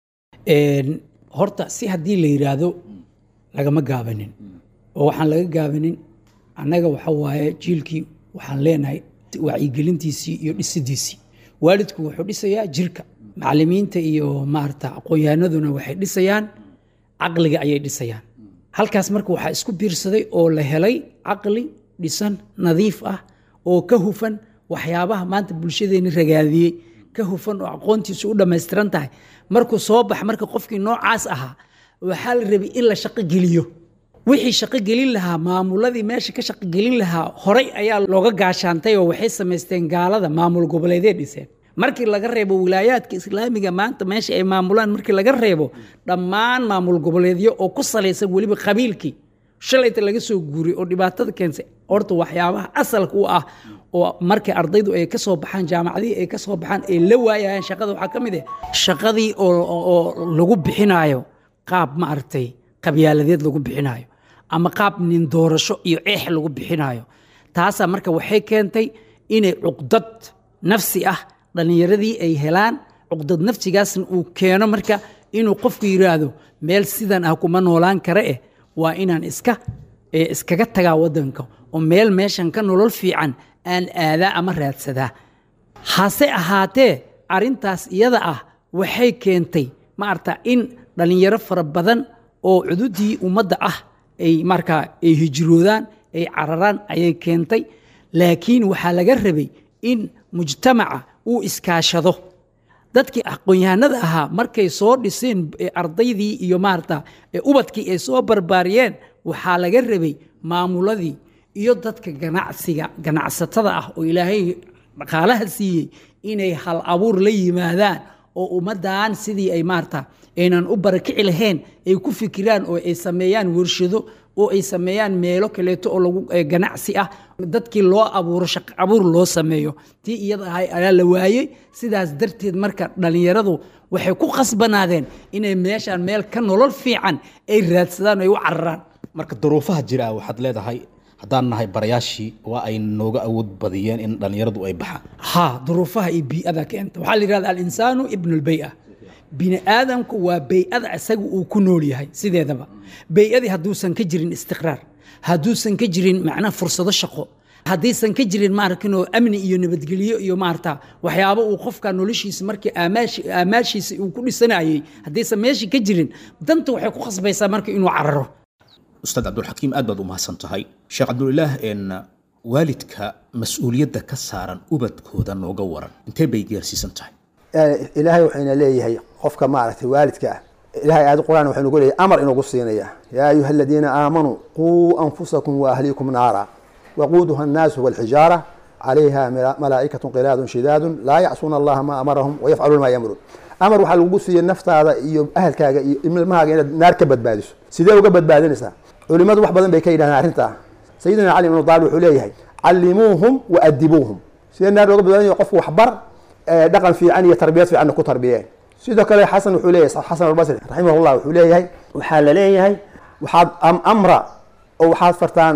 Een, horta si haddii la yidhaahdo lagama gaabanin oo waxaan laga gaabanin annaga waxa waaye jiilkii waxaan leenahay wacyigelintiisii iyo dhisidiisii waalidku wuxuu dhisayaa jirka macallimiinta iyo maarata aqoon-yahanaduna waxay dhisayaan caqliga ayay dhisayaan halkaas marka waxaa isku biirsaday oo la helay caqli dhisan nadiif ah oo ka hufan waxyaabaha maanta bulshadeeni ragaadiyey ka hufan oo aqoontiisu u dhammaystiran tahay markuu soo bax marka qofkii noocaas ahaa waxaa la rabay in la shaqo geliyo wixii shaqo gelin lahaa maamuladii meesha ka shaqo gelin lahaa horay ayaa looga gaashaantay oo waxay samaysteen gaalada maamul goboleedee dhiseen markii laga reebo wilaayaadka islaamiga maanta meesha ay maamulaan markii laga reebo dhammaan maamul goboleedyo oo ku salaysan weliba qabiilkii shalayta laga soo guuray oo dhibaatada keensay horta waxyaabaha asalka u ah oo markay ardaydu ay ka soo baxaan jaamacadihii ay ka soo baxaan ay la waayayaan shaqada waxaa ka mid ah shaqadii oo oo lagu bixinaayo qaab maaragtay qabyaaladeed lagu bixinaayo ama qaab nin doorasho iyo eex lagu bixinaayo taasaa marka waxay keentay inay cuqdad nafsi ah dhallinyaradii ay helaan cuqdad nafsigaasna uu keeno marka inuu qofku yidhaahdo meel sidan ah kuma noolaan kare eh waa inaan iska ee iskaga tagaa waddanka oo meel meeshan ka nolol fiican aan aadaa ama raadsadaa hase ahaatee arrintaas iyada ah waxay keentay maarata in dhallinyaro fara badan oo cududii ummadda ah ay markaa ay hijroodaan ay cararaan ayay keentay laakiin waxaa laga rabay in mujtamaca uu iskaashado dadkii aqoon-yahanada ahaa markay soo dhiseen ardaydii iyo maarata ubadkii ay soo barbaariyeen waxaa laga rabay maamuladii iyo dadka ganacsiga ganacsatada ah oo ilaahay dhaqaalaha siiyey inay hal abuur la yimaadaan oo ummaddan sidii ay maarata aynan u barakici lahayn ay ku fikiraan oo ay sameeyaan warshado oo ay sameeyaan meelo kaleeto oo lagu ganacsi ah dadkii loo abuuro shaqo abuur loo sameeyo tii iyada ahay ayaa la waayey sidaas darteed marka dhallinyaradu waxay ku khasbanaadeen inay meeshaan meel ka nolol fiican ay raadsadaan ay u cararaan marka duruufaha jira waxaad leedahay haddaan nahay barayaashii waa ay nooga awood badiyeen in dhallinyaradu ay baxaan ha duruufaha iyo bii'ada keenta waxaa la yidhahda alinsaanu ibnu lbey'a bini aadamku waa bey'ada isaga uu ku nool yahay sideedaba bey'adii hadduusan ka jirin istiqraar hadduusan ka jirin macnaha fursado shaqo haddaysan ka jirin maarkinoo amni iyo nabadgelyo iyo maarata waxyaabo uu qofka noloshiisa markii aamaashiisa uu ku dhisanayey haddaysan meeshii ka jirin danta waxay ku khasbaysaa marka inuu cararo ustaad cabdulxakiim aad baad u mahadsan tahay sheekh cabdulilaah en waalidka mas-uuliyadda ka saaran ubadkooda nooga waran intee bay gaarsiisan tahay ilaahay waxayna leeyahay qofka maaragtay waalidka ah ilahay aayad quraan waxay nagu leeyahay amar inagu siinaya yaa ayuha aladiina aamanuu quu anfusakum waahliikum naara waquuduha annaasu walxijaara calayha malaa'ikatu qilaadun shidaadun laa yacsuuna allaha maa amarahum wayafcaluuna maa yamuruun amar waxaa lagu siiyey naftaada iyo ahalkaaga iyo ilmahaaga inaad naar ka badbaadiso sidee uga badbaadinaysaa culimadu wax badan bay ka yidhahdeen arrintaa sayidina cali ibnu daalib wuxuu leeyahay callimuuhum wa adibuuhum sidee naar looga badbaadinaya qofku waxbar dhaqan fiican iyo tarbiyad fiicanna ku tarbiyeen sidoo kale xasan wuxuu leeyahay xasan albasri raximahullah wuxuu leeyahay waxaa la leeyahay waxaad amra oo waxaad fartaan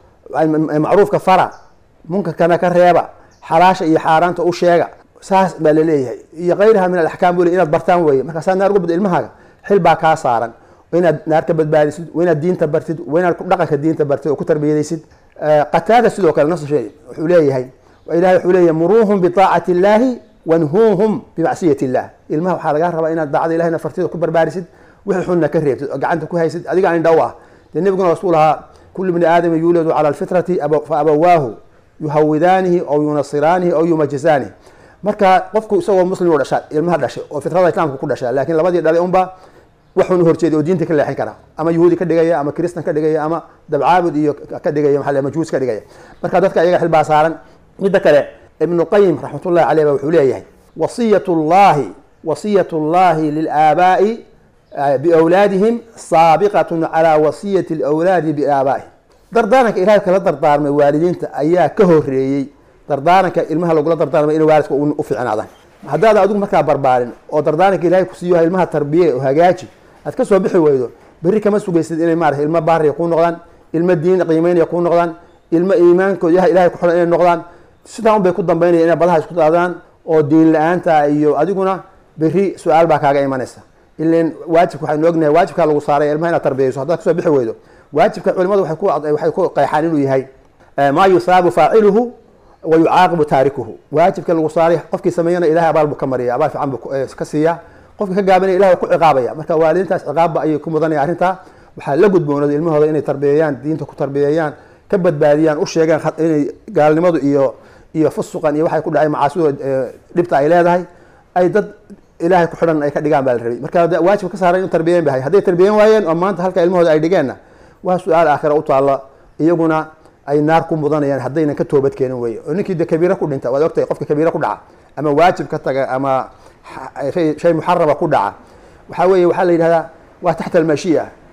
macruufka fara munkarkana ka reeba xalaasha iyo xaaraanta u sheega saas baa laleeyahay iyo kayraha min alaxkaam buu le inaad bartaan weeye markaasaa naar uga bad ilmahaaga xil baa kaa saaran waa inaad naar ka badbaadisid waa inaad diinta bartid waa inaad dhaqanka diinta bartid oo ku tarbiyadaysid qataada sidoo kale nafsu shay wuxuu leeyahay ilahay wuxuu leeyahay muruuhum biaacati illaahi wanhuuhum bimacsiyati illah ilmaha waxaa lagaa rabaa inaad daacada ilahina fartida ku barbaarisid wixii xunna ka reebtid oo gacanta ku haysid adiga aan indhaw ah dee nebiguna rasuul ahaa kullu bni aadama yuuladu cala alfitrati fa abawaahu yuhawidaanihi aw yunasiraanihi aw yumajisaanihi marka qofku isagoo muslim dhasha ilmaha dhashay oo fitrada islaamka ku dhasha laakiin labadii dhalay unba waxun horjeeday oo diinta ka leexin kara ama yahuudi ka dhigaya ama kristan ka dhigaya ama dabcaabud iyo ka dhigaya maa majuus ka dhigaya marka dadka iyaga xil baa saaran midda kale ibnu qayim raxmatullahi caleyh ba wuxuu leeyahay wasiyat llahi wasiyat llahi lilaabaa'i biawlaadihim saabiqatun calaa wasiyati lawlaadi biaabaa'ihim dardaaranka ilahay kala dardaarmay waalidiinta ayaa ka horeeyey dardaaranka ilmaha lagula dardaarmay in waalidka u fiicnaadaan haddaada adigu markaa barbaarin oo dardaaranka ilahay ku siiyo ilmaha tarbiye oo hagaaji aad ka soo bixi weydo berri kama sugaysid inay maarata ilmo baariya kuu noqdaan ilmo diin qiimeynaya kuu noqdaan ilmo iimaankooda ilahay ku xiran inay noqdaan sidaa un bay ku dambaynaya inay badaha isku daadaan oo diin la-aanta iyo adiguna berri su-aal baa kaaga imanaysa ilan waajibka waxaynu ognahay waajibkaa lagu saaray ilmaha inaad tarbiyayso haddaad kasoo bixi weydo waajibka culimadu waxay ku qeexaan inuu yahay maa yusaabu faaciluhu wa yucaaqibu taarikuhu waajibka lagu saaray qofkii sameeyana ilahay abaal buu ka mariya abaal fiican buu ka siiya qofkii ka gaabinaya ilahay ku ciqaabaya marka waalidiintaas ciqaabba ayay ku mudanaya arrintaa waxaa la gudboonada ilmahooda inay tarbiyeeyaan diinta ku tarbiyeeyaan ka badbaadiyaan u sheegaan inay gaalnimadu iyo iyo fusuqan iyo waxay ku dhacay macaasidu dhibta ay leedahay ay dad ilahay ku xidhan ay ka dhigaan baa la rabay marka waajibka ka saaran inu tarbiyeyn bahay hadday tarbiyeyn waayeen oo maanta halka ilmahooda ay dhigeenna waa su-aal aakhira u taalla iyaguna ay naar ku mudanayaan haddaynan ka toobad keenin weye oo ninkii de kabiira ku dhinta waad ogtahay qofka kabiira ku dhaca ama waajib ka taga ama shay muxaraba ku dhaca waxaa weeye waxaa la yidhahdaa waa taxta almashiya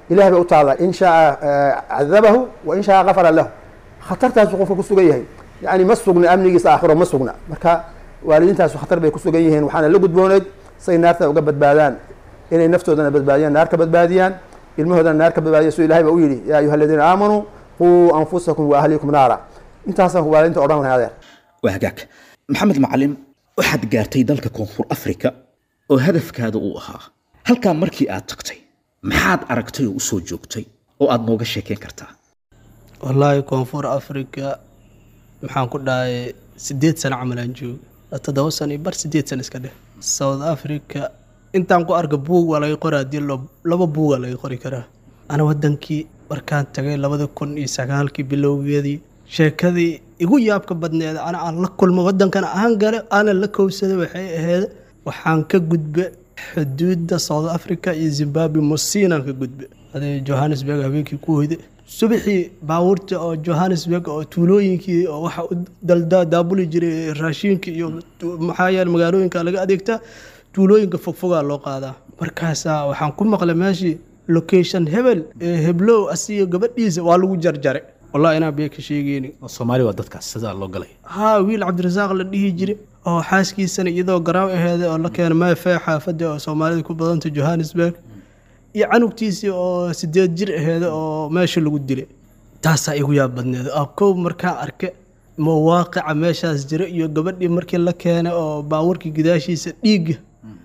ilahay bay u taallaa in shaa cadabahu wa in shaa gafara lahu khatartaasu qofka ku sugan yahay yani ma sugna amnigiisa aakhiro ma sugna marka waalidiintaasu khatar bay ku sugan yihiin waxaana la gudbooneed say naarta uga badbaadaan inay naftoodana badbaadiyaan naar ka badbaadiyaan ilmahoodana naar ka badbaadiya suu ilahay ba u yidhi yaa ayuha aladiina aamanuu quu anfusakum wa ahlikum naara intaasaan waalidiinta odhan lahay adeer waa hagaag maxamed macalin waxaad gaartay dalka koonfur afrika oo hadafkaada uu ahaa halkaa markii aad tagtay maxaad aragtay oo u soo joogtay oo aad nooga sheekeyn kartaa wallaahi koonfur africa maxaan ku dhahay sideed sano camalaan jooga toddoba sano iyo bar sideed sano iska dheh south africa intaan ku arka buug waa laga qora haddii lo- laba buugaa laga qori karaa ana wadankii markaan tagay labada kun iyo sagaalkii bilowgeedii sheekadii igu yaabka badneed ana aan la kulmo wadankana aan gale aanan la kowsaday waxay ahayd waxaan ka gudbe xuduudda south africa iyo zimbabwe mosiinaan ka gudbe adee johannesburg habeenkii ku hoyde subaxii baabuurta oo johannesburg oo tuulooyinkii oo waxa u dalda daabuli jiray raashiinka iyo tu- maxaa yeele magaalooyinka laga adeegtaa tuulooyinka fogfogaa loo qaadaa markaasaa waxaan ku maqlay meeshii location hebel ee heblow asiyo gabadhiisa waa lagu jarjaray wallahi inaan bee ka sheegeyni oo soomaali waa dadkaas sidaa loo galay haa wiil cabdirasaaq la dhihi jiray oo xaaskiisana iyadoo garaaw aheeday oo la keenay meefee xaafadda oo soomaalida ku badanta johannesburg iyo canugtiisii oo sideed jir aheeda oo meesha lagu dilay taasaa igu yaab badneed oo kow markaan arke mawaaqica meeshaas jira iyo gabadhii markii la keenay oo baawarkii gidaashiisa dhiigga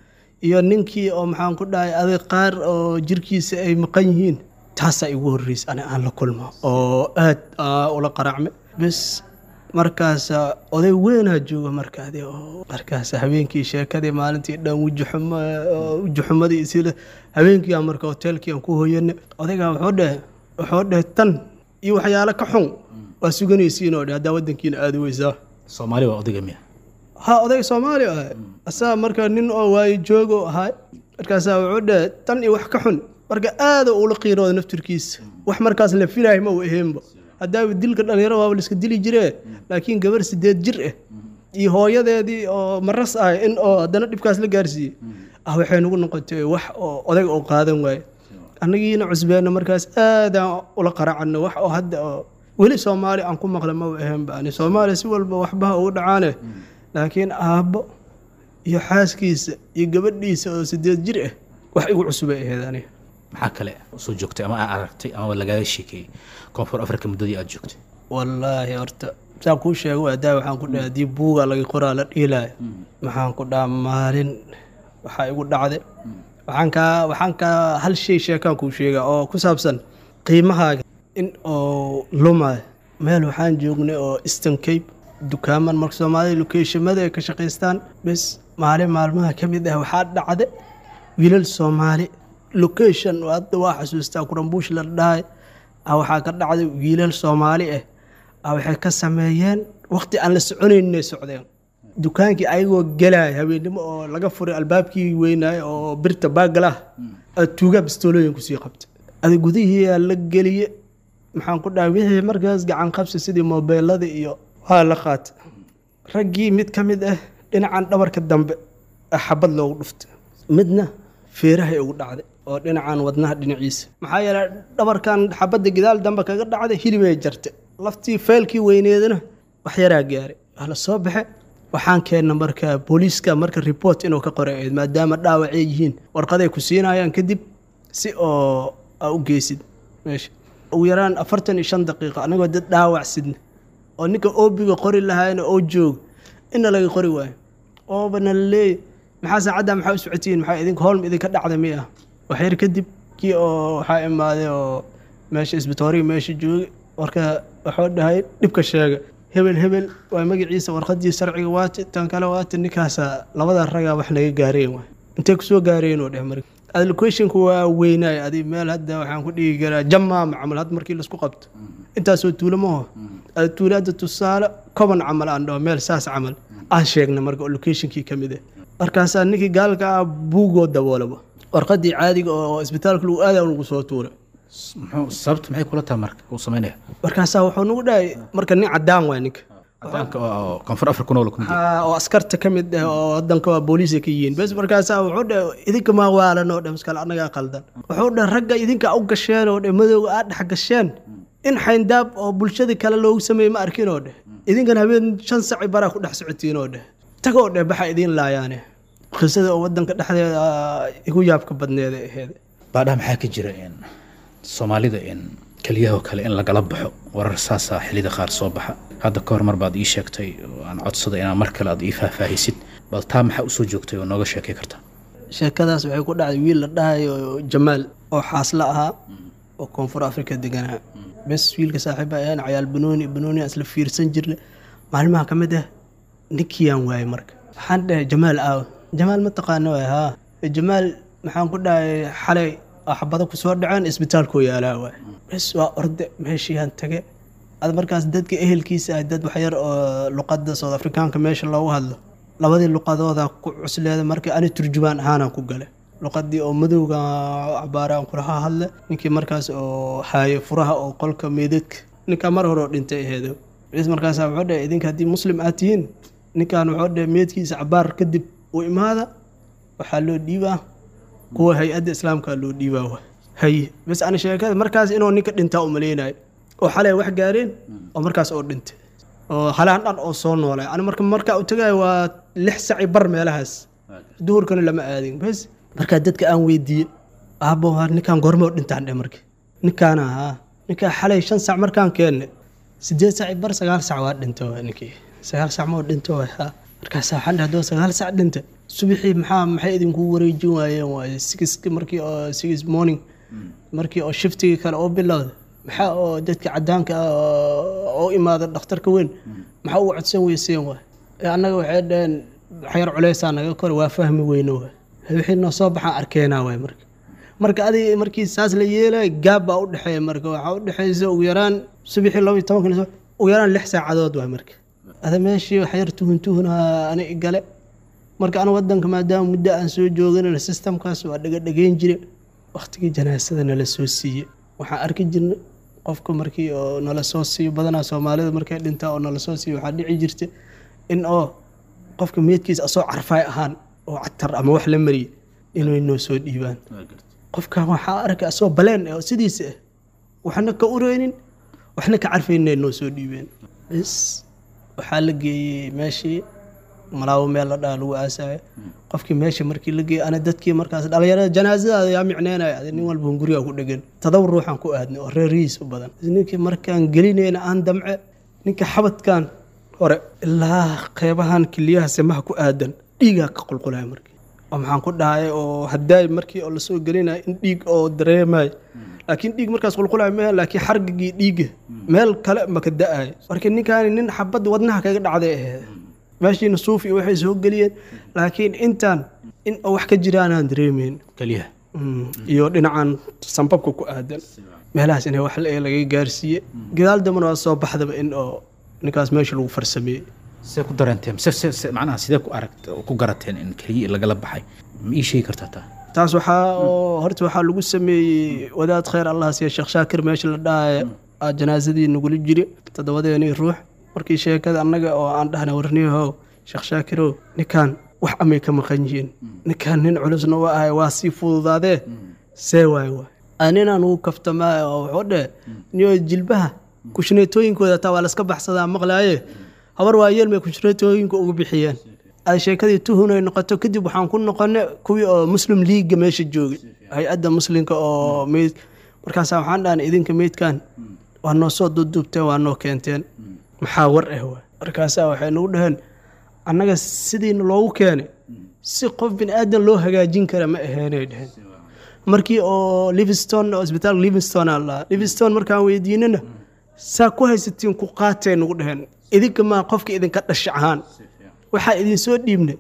iyo ninkii oo maxaan ku dhahay adag qaar oo jirkiisa ay maqan yihiin taasaa igu horreysay ani aan la kulmo oo aad aa ula qaraacme bes markaasa oday weynaa jooga markaadi oo markaas habeenkii sheekadii maalintii dhan wujuxumo wujuxumadii isila habeenkii aan marka hoteelkii aan ku hoyane odaygaa wuxuu dheh wuxuu dheh tan iyo waxyaalo ka xun waa suganaysiin oo dheh haddaa wadankiina aadi weysaa soomaali waa odayga miya ha oday soomaali ah asaa marka nin oo waayo joogo ahaa markaasaa wuxuu dheh tan iyo wax ka xun marka aada ula qiirooda naftirkiisa wax markaas la filahay ma uu aheenba haddaaba dilka dhalinyaro waaba la iska dili jiree laakiin gabar sideed jir ah iyo hooyadeedii oo maras ah in oo haddana dhibkaas la gaarsiiyey ah waxay nagu noqotay wax oo odag oo qaadan waaye annagiina cusbeenna markaas aadaan ula qaracano wax oo hadda oo weli soomaali aan ku maqla ma u aheenba ani soomaaliya si walba waxbaha ugu dhacaane laakiin aabbo iyo xaaskiisa iyo gabadhiisa oo sideed jir ah wax igu cusubay ahayd aniga maxaa kale soo joogtay ama aad aragtay ama lagaaga sheekeeyey koonfur africa muddadii aad joogtay wallaahi horta saan kuu sheego adaa waxaan ku dhaha haddii buuga laga qoraa la dhiilaayo maxaan ku dhaha maalin waxaa igu dhacday waxaan kaa waxaan kaa hal shay sheekaan kuu sheegaa oo ku saabsan qiimahaaga in oo lumaayo meel waxaan joognay oo eastern cape dukaaman marka soomaalida lokeeshamada ay ka shaqaystaan bes maalin maalmaha ka mid ah waxaa dhacday wiilal soomaali location hadda waa xasuustaa kurambuush la dhahay ah waxaa ka dhacday wiilal soomaali ah ah waxay ka sameeyeen waqti aan la soconayn inay socdeen dukaankii ayagoo gelaya habeennimo oo laga furay albaabkii weynaay oo birta baagalah tuugaa bistoolooyin kusii qabtay ada gudihiiyaa la geliye maxaan ku dhahay wixii markaas gacan qabsi sidii mobeelada iyo waa la qaatay raggii mid ka mid ah dhinacan dhabarka dambe ah xabad loogu dhuftay midna feerahay ugu dhacday oo dhinacan wadnaha dhinaciisa maxaa yeelay dhabarkan xabadda gidaal dambe kaga dhacday hilibay jartay laftii feelkii weyneedana wax yaraa gaaray waa la soo baxe waxaan keenna marka booliiska marka report inuu ka qoray ahayd maadaama dhaawacay yihiin warqaday ku siinayaan kadib si oo aa u geysid meesha ugu yaraan afartan iyo shan daqiiqo anagoo dad dhaawac sidna oo ninka oobiga qori lahaayna oo joog inna laga qori waayo oobana la leeyay maxaa saacadda maxaa u socotiin maxaa idinka hoolma idinka dhacda mi ah waxyar kadib kii oo waxaa imaaday oo meesha isbitooriga meesha joogay warka wuxuu dhahay dhibka sheega hebel hebel waa magaciisa warqadii sharciga waati tan kale waati ninkaasa labada ragaa wax naga gaareen waay intay kusoo gaareen oo dheh marka allocationku waa weynaay adi meel hadda waxaan ku dhigi karaa jamaama camal hadda markii laisku qabto intaasoo tuulo maho ada tuulo hadda tusaale koban camal aan dhaho meel saas camal aan sheegna marka allocationkii ka mid ah markaasaa ninkii gaalka ah buugoo daboolaba warqadii caadiga oo isbitaalka lagu aada lagu soo tuuray muxuu sababta maxay kula tahay marka uu samaynaya markaasaa wuxuu nagu dhahay marka nin cadaan waay ninka cadaanka oo koonfur africa nool kumid Haa, oo askarta ka mid ah oo wadanka waa booliisa ka yihiin bes markaasaa wuxuu dhe idinka maa waalan oo dhe maskale annagaa qaldan wuxuu dhe ragga idinka u gasheen oo dhe madowga aad dhex gasheen in xayndaab oo bulshadii kale loogu sameeyey ma arkin oo dheh idinkan habeen shan saci baraa ku dhex socotiin oo dheh tagoo dheh baxa idiin laayaane qisada oo wadanka dhexdeeda ah, igu yaabka badneeda aheed baadhaha maxaa ka jira in soomaalida in keliyahoo kale in lagala baxo warar saasaa xillida qaar soo baxa hadda ka hor mar baad ii sheegtay oo aan codsada inaa mar kale aad ii faahfaahisid bal taa maxaa usoo joogtay oo nooga sheekay kartaa sheekadaas waxay ku dhacday wiil la dhahayo jamaal oo xaasla ahaa oo koonfur afrika deganaa bes wiilka saaxiiba ayaan cayaal banooni banooni aan isla fiirsan jirna maalmaha ka mid ah ninkiyaan waayay marka waxaan dhahay jamaal aaw jamaal ma taqaana waay haa jamaal maxaan ku dhahay xalay axbado ku soo dhaceen isbitaalkoo yaalaa waay bes waa orde meeshiiyaan tage ad markaas dadka ehelkiisa ah dad waxyar oo luqadda south afrikaanka meesha loogu hadlo labadii luqadooda ku cusleeda marka ani turjumaan ahaanaan ku gale luqadii oo madowga cabaaraan kulaha hadle ninkii markaas oo haaye furaha oo qolka meedadka ninkaa mar hore oo dhintay aheedo bes markaasaa wuxuu dhahay idinka haddii muslim aad tihiin ninkan wuxuu dhahay meedkiisa cabaar kadib u imaada waxaa loo dhiibaa kuwa hay-adda islaamka loo dhiibaa wa haye bes ani sheekada markaas inuu ninka dhintaa u maleynayo oo xalay wax gaareen oo markaas oo dhintay oo halaan dhan oo soo noolay ani marka markaa u tagayo waa lix saci bar meelahaas duhurkana lama aadin bes markaa dadka aan weydiiyey aabbo waa ninkaan goorma oo dhintaan dhe marka ninkaana haa ninkaa xalay shan sac markaan keenne sideed saci bar sagaal sac waa dhinta waa ninkii sagaal sac ma oo dhinta waa haa markaasaa waxaan dhahay hadduu sagaal sac dhinta subaxii maxaa maxay idinku wareejin waayeen waaye six markii oo six morning markii oo shiftigii kale oo bilowda maxaa oo dadka cadaanka ah oo- oo imaada dhakhtarka weyn maxaa ugu codsan weyseen waay ee annaga waxay dhaheen waxyar culeysaa naga kore waa fahmi weyne waay wixii noo soo baxaan arkeenaa waay marka marka adiga markii saas la yeelay gaab baa u dhexeeya marka waxaa u dhexeysa ugu yaraan subaxii laba iyo tobanka soo ugu yaraan lix saacadood waay marka ada meeshii waxyar tuhun tuhuna ani igale marka ana wadanka maadaama muddo aan soo jooganana systemkaas waa dhagadhageyn jire waktigii janaasada nala soo siiye waxaan arki jirna qofka markii oo nala soo siiyo badanaa soomaalida markay dhintaa oo nala soo siiyo waxaa dhici jirta in oo qofka meedkiisa asoo carfaay ahaan oo catar ama wax la mariye inay noo soo dhiibaan qofkan waxaa arkay asoo baleen eh oo sidiisa ah waxna ka ureynin waxna ka carfaynay noo soo dhiibeen bes waxaa la geeyey meeshii malaawo meel la dhaha lagu aasayo qofkii meesha markii la geeyey ana dadkii markaas dhalinyarada janaasadaada yaa micneynaya adi nin walba hunguriga ku dhegan todoba ruuxaan ku aadnay oo reerihiis u badan ninkii markaan gelinayna aan damce ninka xabadkan hore ilaa qeybahan kiliyaha semaha ku aadan dhiigaa ka qulqulaya markii oo maxaan ku dhahay oo haddaay markii oo lasoo gelinayo in dhiig oo dareemayo laakiin dhiig markaas qulqulayo meel laakiin xargigii dhiiga meel kale maka da-ayo marka ninkaani nin xabad wadnaha kaga dhacday aheed meeshiina suuf iyo waxay soo geliyeen laakiin intaan in oo wax ka jiraanaan dareemeyn keliyaha Mm, iyo dhinacan sambabka ku aadan meelahaas in wax la- laga gaarsiiye gadaal dambana waa soo baxdaba in oo ninkaas meesha lagu farsameeyey see ku dareenteen se se se macnaha sidee ku aragt ku garateen in keliya lagala baxay ma ii sheegi kartaa taa taas waxaa oo horta waxaa lagu sameeyey wadaad khayr allah siiya sheekh shaakir meesha la dhahaya aa janaasadii nagula jiri toddobadeenii ruux markii sheekada annaga oo aan dhahna warniyahow sheekh shaakirow ninkan wax amay ka maqan yihiin ninkan nin culusna waa ahay waa sii fududaadee see waay waay aninaan ugu kaftamaa oo wuxuu dheh niyo jilbaha kushneetooyinkooda taa waa laska baxsadaa maqlaaye habar waa yeelmay kushneetooyinka ugu bixiyeen ay sheekadii tuhunay noqoto kadib waxaan ku noqonay kuwii oo muslim liiga meesha joogay hay-adda muslimka oo meyd markaasaa waxaan dhahnay idinka meydkan waa noo soo duubduubteen waa noo keenteen maxaa war ah waay markaasaa waxay nagu dhaheen annaga sidiina loogu keenay si qof bin aadan loo hagaajin kara ma aheenay dheheen markii oo livingstone oo isbitaalka livingstone aan lahaa livingstone markaan weydiinana saa ku haysatiin ku qaatee nagu dheheen idinka maa qofka idinka dhasha ahaan waxaa idin soo dhiibnay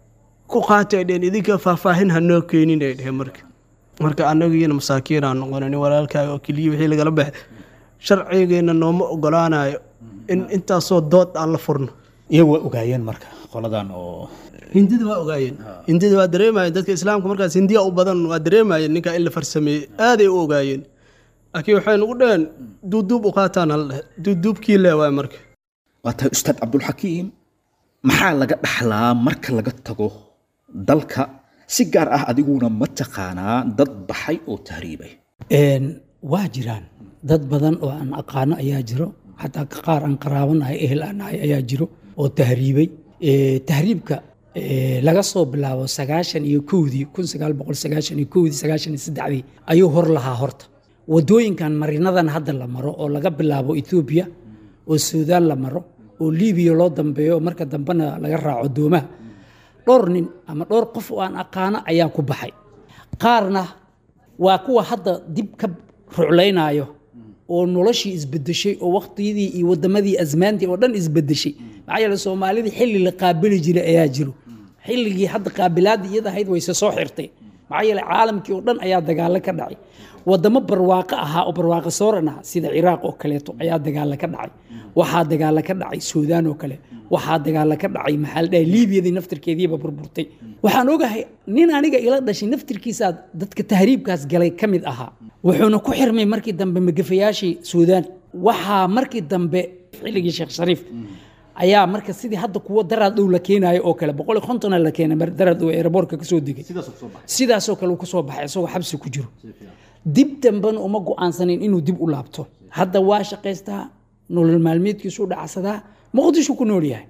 ku qaatay dheheen idinka faahfaahin ha noo keenin ay dheheen marka marka annagiina masaakiin aan noqonay nin walaalkaaga oo keliya wixii lagala baxay sharcigeena nooma ogolaanayo in intaasoo dood aan la furno iyagu waa ogaayeen marka qoladan oo hindida waa ogaayeen hindida waa dareemayeen dadka islaamka markaas hindiya u badan waa dareemayeen ninkaa in la farsameeyey aaday u ogaayeen laakiin waxay nagu dhaheen duuduub u qaataan al dhehe duuduubkii le waay marka waa tahay ustaad cabdulxakiim maxaa laga dhaxlaa marka laga tago dalka si gaar ah adiguna ma taqaanaa dad baxay oo tahriibay Een, waa jiraan dad badan oo aan aqaano ayaa jiro xataa qaar aan qaraabanahay ehel aan nahay ayaa jiro oo tahriibay Ee, tahriibka ee, laga soo bilaabo sagaashan iyo kowdii kun sagaal boqol sagaashan iyo kowdii sagaashan iyo saddexdii ayuu hor lahaa horta wadooyinkan marinadan hadda la maro oo laga bilaabo etoobiya oo suudaan la maro oo libiya loo dambeeyo oo marka dambena laga raaco doomaha dhowr nin ama dhowr qof oo aan aqaano ayaa ku baxay qaarna waa kuwa hadda dib ka ruclaynayo oo noloshii isbedeshay oo waqtiyadii iyo wadamadii asmaantii oo dhan isbedeshay maxaa yeele soomaalidii xilli la qaabili jiray ayaa jiro xilligii hadda qaabilaadii iyada ahayd wayse soo xirtay maxaa yeele caalamkii oo dhan ayaa dagaalo ka dhacay wadamo barwaaqo ahaa oo barwaaqo sooran ah sida ciraaq oo kaleeto ayaa dagaalo ka dhacay waxaa dagaalo ka dhacay suudaan oo kale waxaa dagaalo ka dhacay maxaa la dhahay liibiyadii naftirkeediiba burburtay waxaan ogahay nin aniga ila dhashay naftirkiisaa dadka tahriibkaas galay ka mid ahaa wuxuuna ku xirmay markii dambe magafayaashii suudaan waxaa markii dambe xilligii sheekh shariif ayaa marka sidii hadda kuwa daraad dhow la keenayo oo kale boqol iyo kontona la keenay mar daraad dhow eeraboorka kasoo degay sidaasoo kale uu kasoo baxay isagoo xabsi ku jiro dib dambena uma go'aansanin inuu dib u laabto hadda waa shaqaystaa nolol maalmeedkiisu u dhacsadaa muqdisho ku nool yahay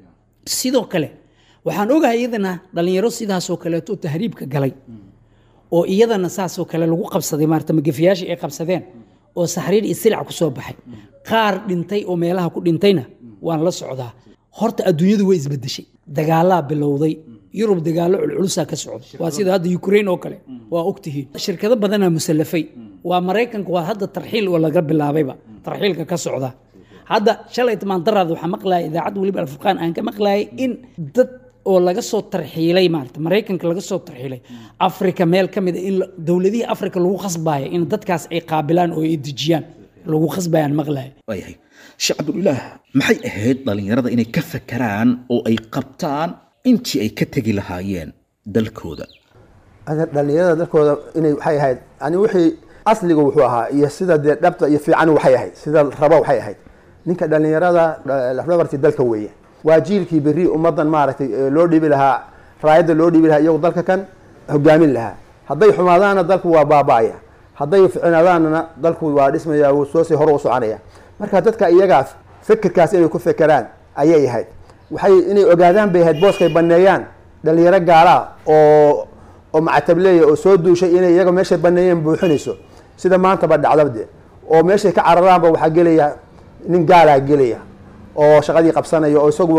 sidoo kale waxaan ogahay iyadana dhalinyaro sidaasoo kaleeto tahriibka galay oo iyadana saasoo kale lagu qabsaday maarata magafiyaashii ay qabsadeen oo saxriir iyo silic ku soo baxay qaar dhintay oo meelaha ku dhintayna waan la socdaa horta adduunyadu way isbedeshay dagaalaa bilowday yurub dagaallo culculusaa ka socda waa sida hadda ukraine oo kale waa ogtihiin shirkado badanaa musallafay waa maraykanka waa hadda tarxiil oo laga bilaabayba tarxiilka ka socda hadda shalay tamaandaraad waxaa maqlaaya idaacad weliba alfurqaan aan ka maqlaayay in dad oo laga soo tarxiilay maarata maraykanka laga soo tarxiilay afrika meel ka mid a in la- dowladihii afrika lagu khasbaaya in dadkaas ay qaabilaan oo ay dejiyaan lagu khasbayaan maqlaaya waayahay sheekh cabdulilaah maxay ahayd dhallinyarada inay ka fakeraan oo ay qabtaan intii ay ka tegi lahaayeen dalkooda ada dhalinyarada dalkooda inay waxay ahayd yani wixii asliga wuxuu ahaa iyo sida dee dhabta iyo fiican waxay ahayd sida raba waxay ahayd ninka dhalinyarada dha- lafdhabartii dalka weeye waa jiilkii berri ummadan maaragtay ee loo dhibi lahaa raayadda loo dhibi lahaa iyagu dalka kan hogaamin lahaa hadday xumaadaanna dalku waa baaba'aya hadday ficnaadaanna dalku waa dhismaya wuu soo sii hor u soconaya marka dadka iyagaa fikirkaas inay ku fekeraan ayay ahayd waxay inay ogaadaan bay ahayd booskay baneeyaan dhalinyaro gaalaa oo oo macatableeya oo soo duushay inay iyaga meeshay baneeyeen buuxinayso sida maantaba dhacdabde oo meeshay ka cararaanba waxaa gelaya nin gaalaa gelaya oo shaqadii qabsanaya oo isaguba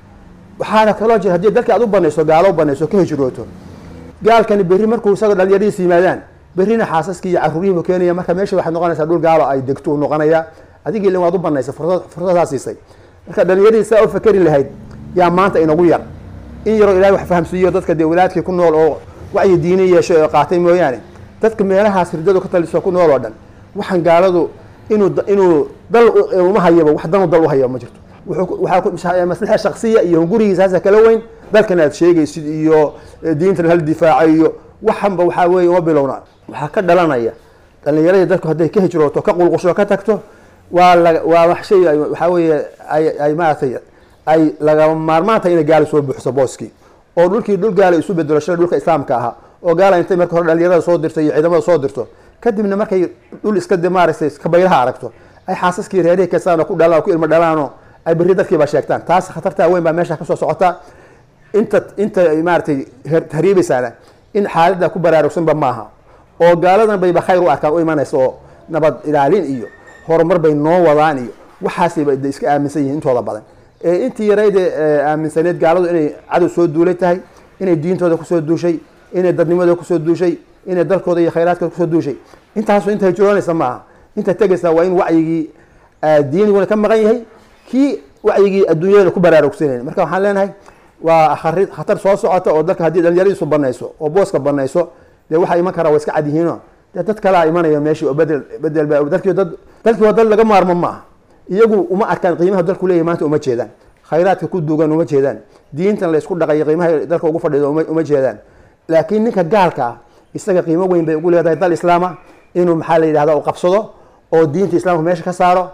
waxaana kaloo jira haddii dalkii aad u banayso gaalo u banayso ka hijrooto gaalkani berri markuu isaga dhalinyaradiis yimaadaan berrina xaasaskii iyo caruurihiibu keenaya marka meesha waxay noqonaysaa dhul gaalo ay degto uu noqonaya adigii ilin waad u banaysa fursad fursadaa siisay marka dhalinyaradii saa u fakeri lahayd yaa maanta inagu yar in yaroo ilahay wax fahamsiiyo dadka dee walaadkii ku nool oo wacyi diini yeeshay oo qaatay mooyaane dadka meelahaas hirdadu ka taliso ku nool oo dhan waxaan gaaladu inuu da- inuu dal u- uma hayaba wax danu dal u hayaba ma jirto wuxuu ku- waxaa ku- masha- maslaxa shaksiya iyo gurigiisaasa kala weyn dalkan aad sheegaysid iyo eh, diintan hal difaaco iyo waxanba waxaa weeye uma bilowna waxaa ka dhalanaya dhalinyaradii dadku hadday ka hijrooto ka qulqusho ka tagto waa la waa wax shay ay- waxaa weeye ay ay maaragtay ay lagama maarmaan tahay inay gaali soo buuxso booskii oo dhulkii dhul gaala isu bedelo shalay dhulka islaamka ahaa oo gaala intay marka hore dhalinyarada soo dirto iyo ciidamada soo dirto kadibna markay dhul iska de maaragtay iska baylaha aragto ay xaasaskii reerihii kastaan oo ku dhalaan oo ku ilmo dhalaanoo ay berri dadkiiba sheegtaan taas khatartaa weyn baa meesha kasoo socota inta inta ay maaragtay her- hariibaysaana in xaaladda ku baraarugsanba maaha oo gaaladan bayba khayr u arkaan u imanaysa oo nabad ilaalin iyo horumar bay noo wadaan iyo waxaasayba de iska aaminsan yihiin intooda badan ee intii yarayde aaminsaneed gaaladu inay cadow soo duulay tahay inay diintooda kusoo duushay inay dadnimadooda kusoo duushay inay dalkooda iyo khayraadkooda kusoo duushay intaasu inta hijroonaysa maaha inta tegaysa waa in wacyigii ah, diiniguna ka maqan yahay kii wacyigii adduunyada ku baraarugsanayna marka waxaan leenahay waa khari- khatar soo socota oo dalka haddii dhalinyaradiisu banayso oo booska banayso dee waxaa iman karaa waa iska cad yihiino dee dad kalaa imanaya meeshii oo bedel bedel ba dalkii dad dalkii waa dal laga maarmo maaha iyagu uma arkaan qiimaha dalku leeyahy maanta uma jeedaan khayraadka ku duugan uma jeedaan diintan la isku dhaqayo qiimaha dalka ugu fadhido uma uma jeedaan laakiin ninka gaalka ah isaga qiimo weyn bay ugu leedahay dal islaama inuu maxaa la yidhahda u qabsado oo diinta islaamka meesha ka saaro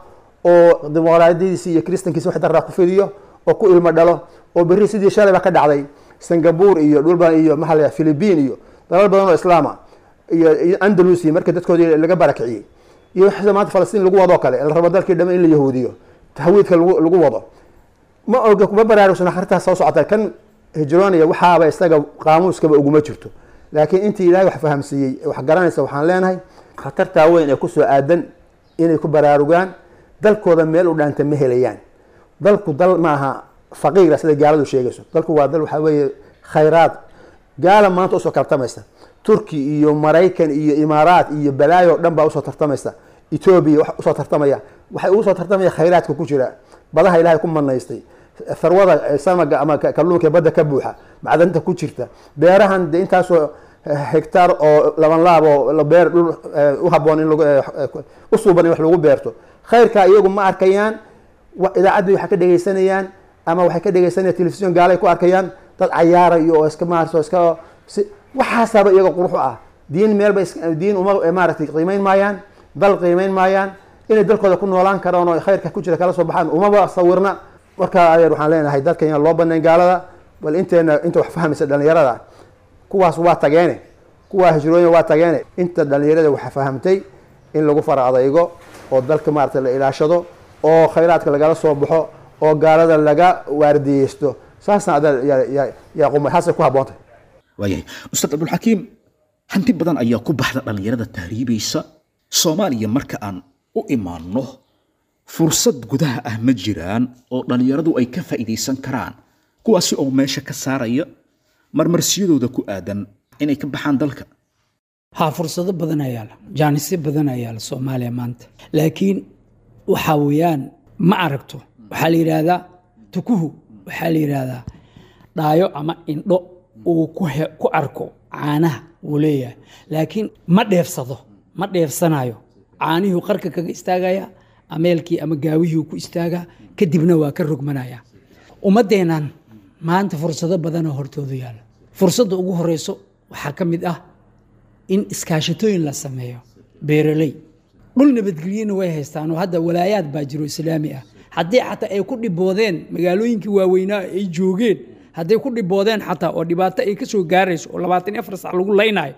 oo dimuqraadiyadiisi iyo kristankiisi wax daraa ku fidiyo oo ku ilmo dhalo oo berri sidii shalayba ka dhacday singapore iyo dhulba iyo maxaa la philippine iyo dalal badan oo islaama iyo iyo andalusia markii dadkoodii laga barakiciyey iyo wixii maanta falastiin lagu wadoo kale la rabo dalkii dhamme in la yahuudiyo tahwiidka lagu lagu wado ma oga kuma baraarugsana arintaas soo socota kan hijroonaya waxaaba isaga qaamuuskaba uguma jirto laakiin intii ilaahay wax fahamsiiyey wax garanaysa waxaan leenahay khatartaa weyn ee kusoo aadan inay ku baraarugaan dalkooda meel u dhaanta ma helayaan dalku dal maaha faqiira sida gaaladu sheegayso dalku waa dal waxaa weeye khayraad gaala maanta usoo tartamaysa turki iyo maraykan iyo imaaraat iyo balaayo o dhan baa usoo tartamaysa etoobiya wax usoo tartamaya waxay ugu soo tartamaya khayraadka ku jira badaha ilaahay ku manaystay tharwada samaga ama kalluunka badda ka buuxa macdanta ku jirta beerahan de intaasoo hectaar oo laban laab oo beer dhul u haboon in u suuban in wax lagu beerto khayrkaa iyagu ma arkayaan idaacaddi waxay ka dhegeysanayaan ama waxay ka dhegeysanayaan telefisyon gaalay ku arkayaan dad cayaarayo oo iska maarso iska waxaasaaba iyaga quruxu ah diin meelba diin uma maaragtay qiimeyn maayaan dal qiimeyn maayaan inay dalkooda ku noolaan karaan oo khayrka ku jira kala soo baxaan umaba sawirna markaa adeer waxaan leenahay dadka inaan loo banayn gaalada bal inteena inta wax fahmaysa dhalinyarada kuwaas waa tageene kuwaa hijrooyin waa tageene inta dhalinyarada waxa fahamtay in lagu fara adaygo oo dalka maarata la ilaashado oo khayraadka lagala soo baxo oo gaalada laga waardiyeysto saasna adeer yaa quma saasay ku habboontahay waayahay ustaad cabdulxakiim hanti badan ayaa ku baxda dhallinyarada tahriibaysa soomaaliya marka aan u imaanno fursad gudaha ah ma jiraan oo dhallinyaradu ay ka faa'iidaysan karaan kuwaasi oo meesha ka saaraya marmarsiyadooda ku aadan inay ka baxaan dalka haa fursado badan ayaa la jaanisyo badan ayaa la soomaaliya maanta laakiin waxaa weeyaan ma aragto waxaa la yidhaahdaa tukuhu waxaa la yidhaahdaa dhaayo ama indho uu ku he- ku arko caanaha wuu leeyahay laakiin ma dheefsado ma dheefsanayo caanihuu qarka kaga istaagaya ameelkii ama gaawihii ku istaagaa kadibna waa ka rogmanaya ummaddeennan maanta fursado badanoo hortooda yaalla fursadda ugu horeyso waxaa ka mid ah in iskaashatooyin la sameeyo beeraley dhul nabadgelyana way haystaan oo hadda walaayaad baa jiro islaami ah haddii xataa ay ku dhiboodeen magaalooyinkii waaweynaa ay joogeen hadday ku dhiboodeen xataa oo dhibaato ay ka soo gaarayso oo labaatan iyo afar sac lagu laynayo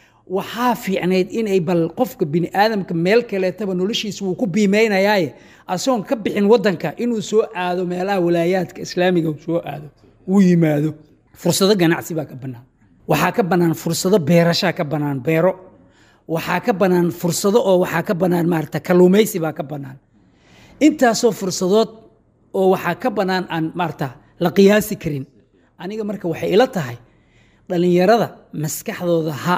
waxaa fiicnayd inay bal qofka bini aadamka meel kaleetaba noloshiisa wuu ku biimeynayaaye asagoon ka bixin wadanka inuu soo aado meelaha walaayaadka islaamiga uu soo aado uu yimaado fursado ganacsi baa ka bannaan waxaa ka bannaan fursado beerashaa ka bannaan beero waxaa ka bannaan fursado oo waxaa ka bannaan maarata kalluumaysi baa ka bannaan intaasoo fursadood oo waxaa ka bannaan aan maarata la qiyaasi karin aniga marka waxay ila tahay dhallinyarada maskaxdooda ha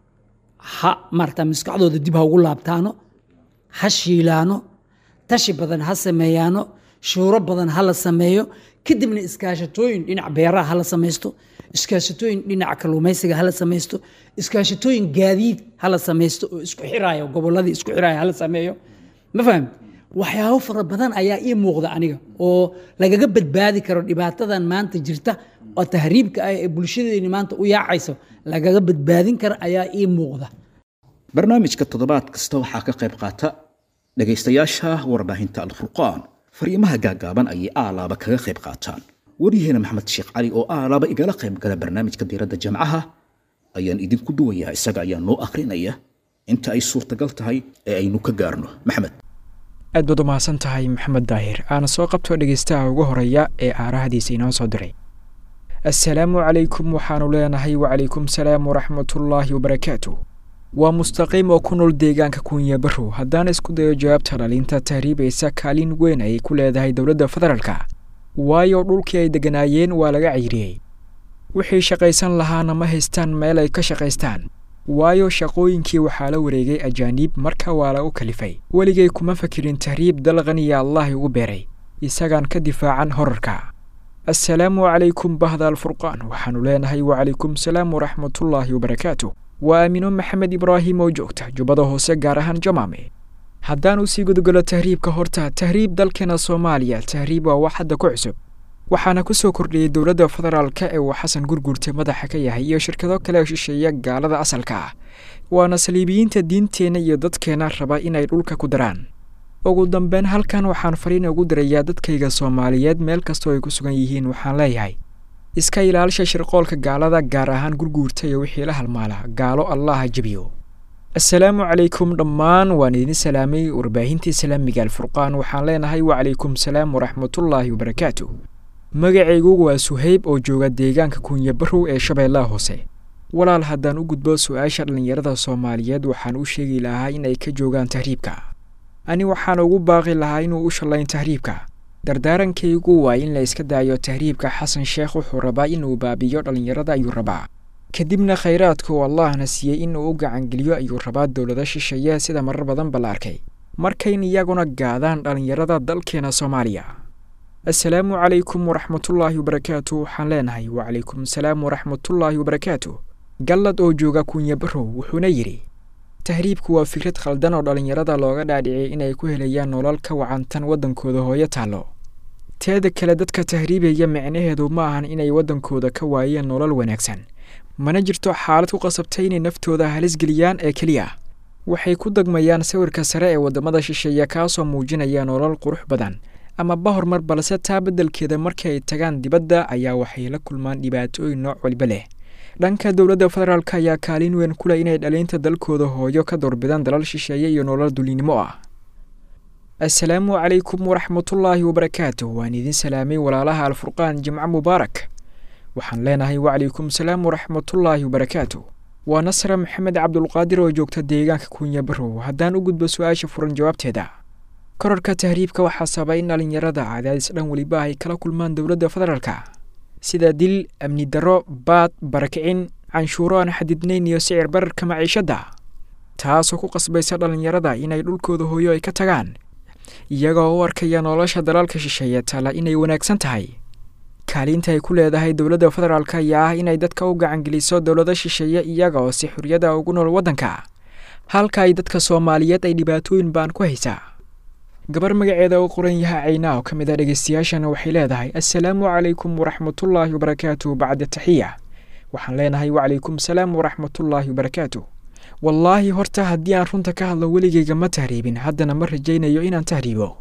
ha maarata maskaxdooda dib ha ugu laabtaano ha shiilaano tashi badan ha sameeyaano shuuro badan ha la sameeyo kadibna iskaashatooyin dhinac beeraha ha la samaysto iskaashatooyin dhinaca kalluumaysiga ha la samaysto iskaashatooyin gaadiid ha la samaysto oo isku xiraayo gobolladii isku xiraayo ha la sameeyo ma fahamti waxyaabo fara badan ayaa ii muuqda aniga oo lagaga badbaadi karo dhibaatadan maanta jirta oo tahriibka ah ee bulshadeeni maanta u yaacayso lagaga badbaadin karo ayaa ii muuqda barnaamijka toddobaad kasta waxaa ka qayb qaata dhegaystayaasha warbaahinta alfurqaan fariimaha gaagaaban ayay aalaaba kaga qayb qaataan waryaheena maxamed sheekh cali oo aalaaba igala qayb gala barnaamijka diiradda jamcaha ayaan idinku duwayaa isaga ayaa noo akhrinaya inta ay suurtagal tahay ee aynu ka gaarno maxamed aad baad u mahadsan tahay maxamed daahir aana soo qabto dhegaystaha ugu horeeya ee aarahadiisa inoo soo diray assalaamu calaykum waxaanu leenahay wacalaykum salaam waraxmatullaahi wabarakaatu waa mustaqiim oo ku nool deegaanka kunya barrow haddaan isku dayo jawaabta dhalinta tahriibaysa kaalin weyn ayay ku leedahay dowladda federaalka waayo dhulkii ay degganaayeen waa laga ciiriyey wixii shaqaysan lahaana ma haystaan meel ay ka shaqaystaan waayo shaqooyinkii waxaa la wareegay ajaaniib marka waa lagu kalifay weligay kuma fakirin tahriib dal qaniya allah igu beeray isagaan ka difaacan horarka assalaamu calaykum bahda alfurqaan waxaanu leenahay wacalaykum salaam waraxmatullaahi wabarakaatu waa aamino maxamed ibraahim oo joogta jubbada hoose gaar ahaan jamaame haddaan usii gudgalo tahriibka horta tahriib dalkeena soomaaliya tahriib waa wax hadda ku cusub waxaana ku soo kordhiyey dowladda federaalka ee uu xasan gurgurta madaxa ka yahay iyo shirkado kale oo shisheeya gaalada asalka ah waana saliibiyiinta diinteenna iyo dadkeenna raba inay dhulka ku daraan ugu dambeyn halkan waxaan fariin ugu dirayaa dadkayga soomaaliyeed meel kastoo ay ku sugan yihiin waxaan leeyahay iska ilaalisha shirqoolka gaalada gaar ahaan gurguurta iyo wixii la halmaala gaalo allah ha jebiyo assalaamu calaykum dhammaan waan idin salaamay warbaahintii islaamiga alfurqaan waxaan leenahay wacalaykum salaam waraxmatullaahi wabarakaatu magacaygu waa suhayb oo jooga deegaanka kunya barow ee shabeellaha hoose walaal haddaan u gudbo su-aasha dhallinyarada soomaaliyeed waxaan u sheegi lahaa in ay ka joogaan tahriibka ani waxaan ugu baaqi lahaa inuu u shallayn tahriibka dardaarankaygu waa in la iska daayo tahriibka xasan sheekh wuxuu rabaa inuu baabiyo dhallinyarada ayuu rabaa kadibna khayraadka uu allahna siiyey inuu u gacangeliyo ayuu rabaa dowlado shisheeye sida marar badanba la arkay markayn iyaguna gaadaan dhallinyarada dalkeena soomaaliya assalaamu calaykum waraxmatullaahi wabarakaatu waxaan leenahay wacalaykum asalaam waraxmatullaahi wabarakaatu gallad oo jooga kunya barow wuxuuna yidhi tahriibku waa fikrad khaldan oo dhallinyarada looga dhaadhiciyay inay ku helayaan nolol ka wacantan waddankooda hooyo taallo teeda kale dadka tahriibaya micnaheedu ma ahan inay waddankooda ka waayeen nolol wanaagsan mana jirto xaalad ku qasabtay inay naftooda halis geliyaan ee keliya waxay ku degmayaan sawirka sare ee waddamada shisheeye kaasoo muujinaya nolol qurux badan ama ba horumar balse taa beddelkeeda markii ay tagaan dibadda ayaa waxay la kulmaan dhibaatooyin nooc waliba leh dhanka dowladda federaalk ayaa kaalin weyn ku leh inay dhaliinta dalkooda hooyo ka doorbidaan dalal shisheeye iyo nolol dulinimo ah assalaamu calaykum waraxmatullaahi wabarakaatu waan idin salaamay walaalaha alfurqaan jimco mubaarak waxaan leenahay wacalaykum salaam waraxmatullaahi wabarakaatu waa nasra maxamed cabdulqaadir oo joogta deegaanka kunya barow haddaan u gudbo su-aasha furan jawaabteeda korarka tahriibka waxaa sababa in dhallinyarada cadaadis dhan weliba ay kala kulmaan dowladda federaalka sida dil amni darro baad barakicin canshuuro aan xadidnayn iyo sicir bararka maciishadda taasoo ku qasbaysa dhallinyarada inay dhulkooda hooyo ay ka tagaan iyagoo u arkaya nolosha dalaalka shisheeye tala inay wanaagsan tahay kaalinta ay ku leedahay dowladda federaalk ayaa ah inay dadka u gacangeliso dowlado shisheeye iyaga oo si xorriyada ugu nool waddanka halka ay dadka soomaaliyeed ay dhibaatooyin baan ku haysaa gabar magaceeda u qoran yaha caynaa oo ka mid a dhegeystayaashana waxay leedahay assalaamu calaykum waraxmatullaahi wabarakaatu bacda taxiya waxaan leenahay wacalaykum salaam waraxmatullaahi wabarakaatu wallaahi horta haddii aan runta ka hadlo weligayga ma tahriibin haddana ma rajaynayo inaan tahriibo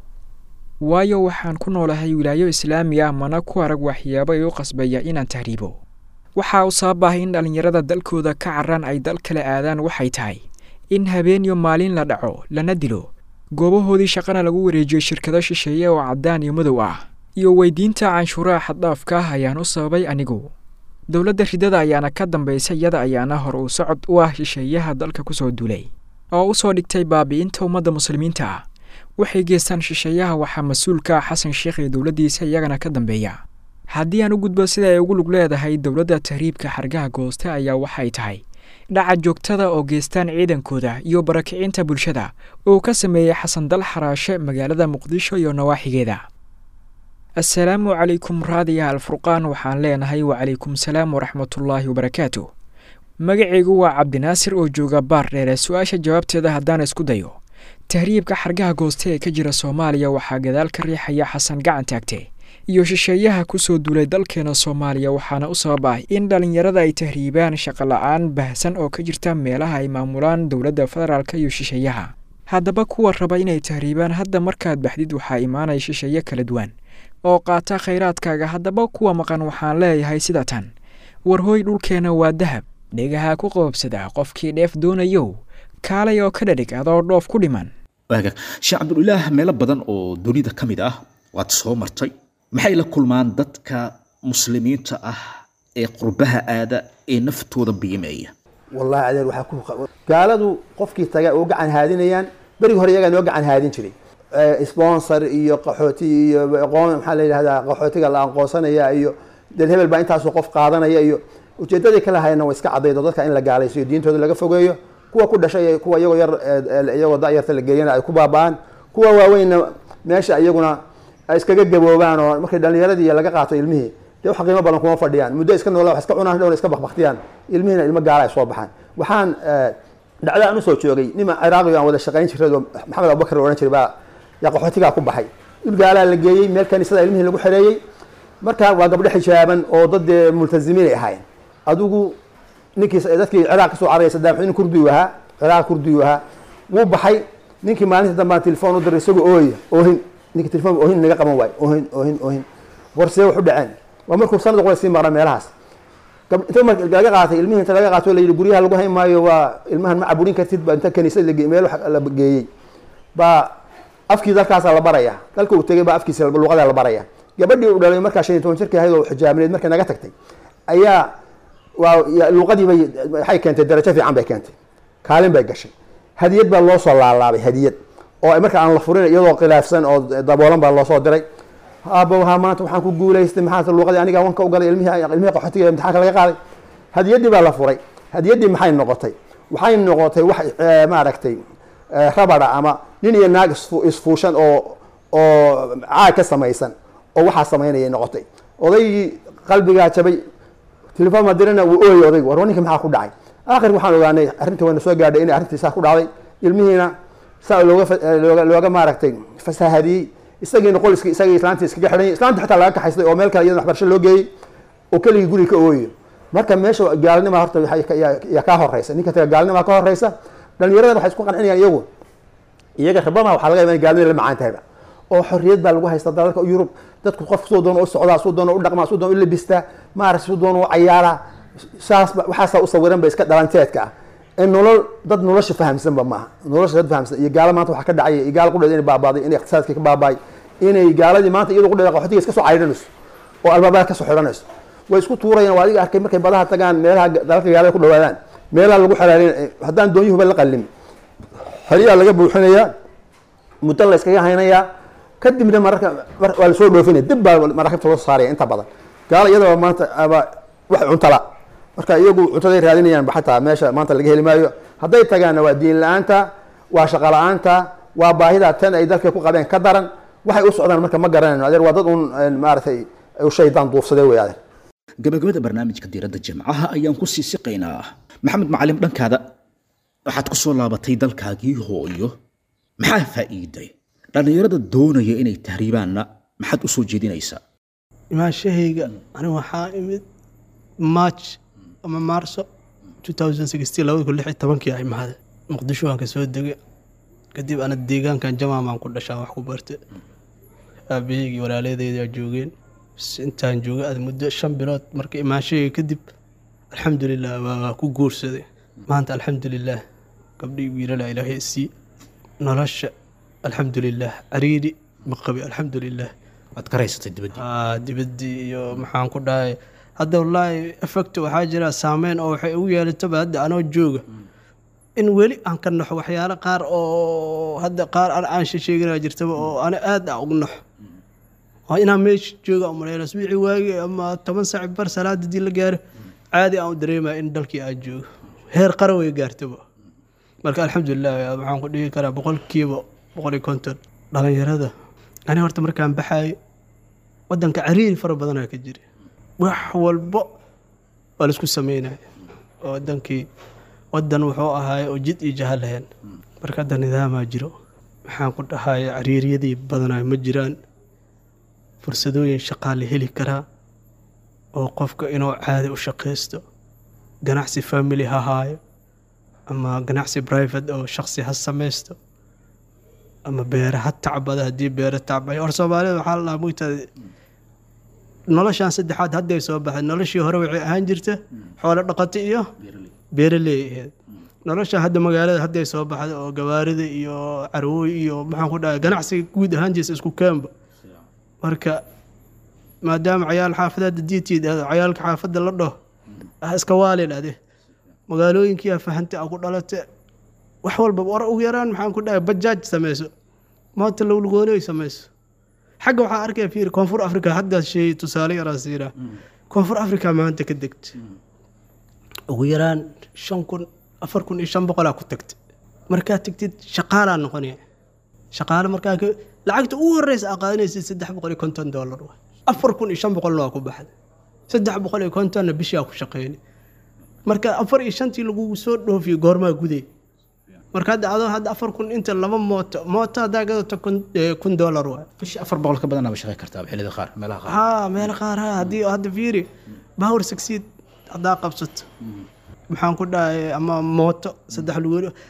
waayo waxaan ku noolahay wilaayo islaami ah mana ku arag waxyaabo ay u qasbaya inaan tahriibo waxaa u sabab ah in dhallinyarada dalkooda ka caraan ay dal kale aadaan waxay tahay in habeen iyo maalin la dhaco lana dilo goobahoodii shaqana lagu wareejiyo shirkado shisheeye oo caddaan iyo madow ah iyo weydiinta canshuuraha xaddhaafka ah ayaan u sababay anigu dowladda ridada ayaana ka dambaysa iyada ayaana hor uu socod u ah shisheeyaha dalka ku soo duulay oo u soo dhigtay baabi'inta ummadda muslimiinta ah waxay geestaan shisheeyaha waxaa mas-uulka ah xasan sheekh iyo dowladdiisa iyagana ka dambeeya haddii aan u gudbo sida ay ugu lug leedahay dowladda tahriibka xargaha gooste ayaa waxay tahay dhaca joogtada oo geestaan ciidankooda iyo barakicinta bulshada uu ka sameeyey xasan dal xaraashe magaalada muqdisho iyo nawaaxigeeda assalaamu calaykum raadiya alfurqaan waxaan leenahay wacalaykum salaam waraxmatullaahi wabarakaatu magacaygu waa cabdinaasir oo jooga baar dheere su-aasha jawaabteeda haddaan isku dayo tahriibka xargaha gooste ee ka jira soomaaliya waxaa gadaal ka riixaya xasan gacan taagte iyo shisheeyaha ku soo duulay dalkeena soomaaliya waxaana u sabab ah in dhallinyarada ay tahriibaan shaqo la-aan baahsan oo ka jirta meelaha ay maamulaan dowladda federaalk iyo shisheeyaha haddaba kuwa raba inay tahriibaan hadda markaad baxdid waxaa imaanaya shisheeye kala duwan oo qaata khayraadkaaga haddaba kuwa maqan waxaan leeyahay sida tan warhooy dhulkeenna waa dahab dhegaha ku qoobsada qofkii dheef doonayow kaalay oo ka dhadhig adoo dhoof ku dhiman waagaag sheekh cabdulilaah meelo badan oo dunida ka mid ah waad soo martay maxay la kulmaan dadka muslimiinta ah ee qurbaha aada ee naftooda biimeeya wallahi adeer waxaa ku gaaladu qofkii taga oo gacan haadinayaan berigi hore iyagaa noo gacan haadin jiray sponsor iyo qaxooti iyo aqoon maxaa la yidhahdaa qaxootiga la aqoonsanaya iyo dal hebel baa intaasoo qof qaadanaya iyo ujeedadii kala hayana way iska cadaydo dadka in la gaalaysiyo diintooda laga fogeeyo kuwa ku dhashay kuwa iyagoo yar iyagoo dayarta la geeyana ay ku baaba'aan kuwa waaweynna meesha iyaguna ay iskaga gaboobaan oo markay dhalinyaradii laga qaato ilmihii dee wax qiimo badan kuma fadhiyaan muddo iska noola wax iska cunaan dhowna iska bakbaktiyaan ilmihiina ilmo gaala ay soo baxaan waxaan dhacda aan usoo joogay nima ciraaqiga aan wada shaqayn jiray oo maxamed abubakar odhan jiray baa yaa qaxootigaa ku baxay dhul gaalaa la geeyey meel kaniisada ilmihii lagu xereeyey marka waa gabdho xijaaban oo dad dee multazimiin ay ahaayeen adigu ninkii dadkii ciraaq kasoo cararaya sadaam xuseen kurdiyu ahaa ciraaq kurdiyu ahaa wuu baxay ninkii maalinta dambaan telefoon u diray isagoo ooya oohin ninki telefoon oohin naga qaban waayo oohin oohin oohin warsee wax u dhaceen waa markuu sanad qole sii maqna meelahaas gab- inta marka laga qaatay ilmihii inta laga qaato la yidhi guryaha lagu hayn maayo waa ilmahan ma caburin kartid ba inta kaniisad lage- meel wax la geeyey baa afkii dalkaasaa la baraya dalka uu tegay baa afkiisa luqadaa la baraya gabadhii uu dhalay markaa shan iyo toban jirkii ahayd oo xijaabneed markay naga tagtay ayaa waa ya- luqadii bay waxay keentay darajo fiican bay keentay kaalin bay gashay hadiyad baa loo soo laalaabay hadiyad oo ay marka aan la furin iyadoo khilaafsan oo daboolan baa loo soo diray aabowha maanta waxaan ku guulaystay maxaa luqadii aniga wanka u galay ilmihii ilmihii qaxootiga imtixaanka laga qaaday hadiyaddii baa la furay hadiyaddii maxay noqotay waxay noqotay wax eh, maaragtay eh, rabada ama nin iyo naag isfu- isfuushan oo oo caag ka samaysan oo waxaa samaynayay noqotay odaygii qalbigaa jabay telefoon ma dirina wuu ooyay odaygu war ninka maxaa ku dhacay aakhirka waxaan ogaanay arrintii wayna soo gaadhay inay arrintii saa ku dhacday ilmihiina saa looga fa- eh, looga looga maaragtay fasahadiyey isagiina qoliskii isagii islaantii iskaga xidhan islaanta xataa laga kaxaystay oo meel kale iyadana waxbarasho loo geeyey oo keligii guriga ka ooyayo marka meesha gaalnima horta waxay ka- yaa yaa kaa horeysa ninka taga gaalnima ka horeysa dhalinyarada waxay isku qancinayaan iyagu iyaga rabama waxaa laga yaaba in gaalnimada la macaan tahayba oo xorriyad baa lagu haystaa dalalka yurub dadku qof suu doono u socdaa suu doono u dhaqmaa suu doono u labistaa maaragtay suu doono u cayaaraa saas ba- waxaasaa u sawiran ba iska dhalanteedka ah ee nolol dad nolosha fahamsanba maaha nolosha dad fahamsan iyo gaalo maanta waxaa ka dhacaya iyo gaalo qudheed inay baabaaday inay iqtisaadkii ka baabaay inay gaaladii maanta iyadu qudheeda qaxootiga iska soo caydhanayso oo albaabada ka soo xidhanayso way isku tuurayaan waa adiga arkay markay badaha tagaan meelaha dalalka gaalada ku dhawaadaan meelaha lagu xalaalin haddaan doonyuhuba la qallimin xeryaha laga buuxinayaa muddo la iskaga haynayaa kadibna mararka mar- waa lasoo dhoofinaya dib baa maraakiibta loo saaraya inta badan gaala iyadaba maanta aba wax cuntala marka iyagu cuntaday raadinayaan ba xataa meesha maanta laga heli maayo hadday tagaanna waa diin la-aanta waa shaqo la-aanta waa baahida tan ay dalka ku qabeen ka daran waxay u socdaan marka ma garanayno adeer waa dad un maaragtay u shaydaan duufsaday wey adeer gabagabada barnaamijka diiradda jimcaha ayaan ku sii siqaynaa maxamed macalim dhankaada waxaad ku soo laabatay dalkaagii hooyo maxaa faa'iiday dhallinyarada doonaya inay tahriibaanna maxaad u soo jeedinaysaa imaanshahayga aniga waxaa imid march ama maarso 2016 labada kun lix iyo tobankii a imaaday muqdisho waan ka soo degay kadib ana deegaankan jamaa baan ku dhashaan wax ku bartay aabahaygii walaaladeedaa joogeen bas intaan joogay ad muddo shan bilood marka imaanshahayga kadib alxamdulilah waa ku guursaday maanta alxamdulilah gabdhii wiilala ilaahay sii nolosha alxamdulilah cariiri ma qabi alxamdulilah waad ka raysatay dibadii aa dibaddii iyo maxaan ku dhahay hadda wallaahi effect waxaa jira saameyn oo waxay ugu yeelataba hadda anoo jooga in weli aan ka naxo waxyaalo qaar oo hadda qaar an aan sheeganaa jirtaba oo ana aad a ugu naxo waa inaan meesha jooga umaleyna asbiicii waagi ama toban saac bar salaad haddii la gaaro caadi aan u dareemaya in dalkii aan joogo heer qaran way gaartaba marka alxamdulilah waxaan ku dhigi karaa boqolkiiba boqol iyo konton dhalinyarada ani horta markaan baxaayo wadanka cariiri fara badanaa ka jira wax walbo waa laisku sameynaya oo wadankii wadan wuxuu ahaay oo jid iyo jaha lahayn marka hadda nidaamaa jiro maxaan ku dhahaya cariiriyadii badanaa ma jiraan fursadooyin shaqaa la heli karaa oo qofka inuu caadi u shaqaysto ganacsi family ha haayo ama ganacsi private oo shaqsi ha samaysto ama beere ha tacbada haddii beere tacbay hor soomaalida waxaa la dhahaa mugtaada noloshan saddexaad hadday soo baxday noloshii hore waxay ahaan jirta xoolo dhaqato iyo beeraley ahayd nolosha hadda magaalada hadday soo baxday oo gawaarida iyo carwooy iyo maxaan ku dhahay ganacsiga guud ahaan jirta isku keenba marka maadaama cayaal xaafadada diitiid cayaalka xaafadda la dhaho ah iska waalin ade magaalooyinkiyaa fahantay a ku dhalate wax walba war ugu yaraan maxaan ku dhahay bajaaj samayso moota lowlgooney samayso xagga waxaa arkaya fiir koonfur africa haddaad sheegay tusaale yaraa siiraa koonfur africa maanta ka degta ugu yaraan shan kun afar kun iyo shan boqolaa ku tagta markaad tagtid shaqaalaa noqonaya shaqaale markaa ka- lacagta ugu horeysa aa qaadanaysid saddex boqol iyo konton dollar waay afar kun iyo shan boqolna waa ku baxda saddex boqol iyo kontonna bishii aa ku shaqeyni marka afar iyo shantii lagugu soo dhoofiyo goormaa guday marka hadda adoo hadda afar kun inta laba mooto mooto haddaa gadato kun eh, kun dollar waay bishii afar boqol ka badanaa ba shaqey kartaa xilliyada qaar meelaha qaar haa meel qaar ha haddii hadda fiiri power succeed haddaa qabsato maxaan ku dhahay ama mooto saddex lugood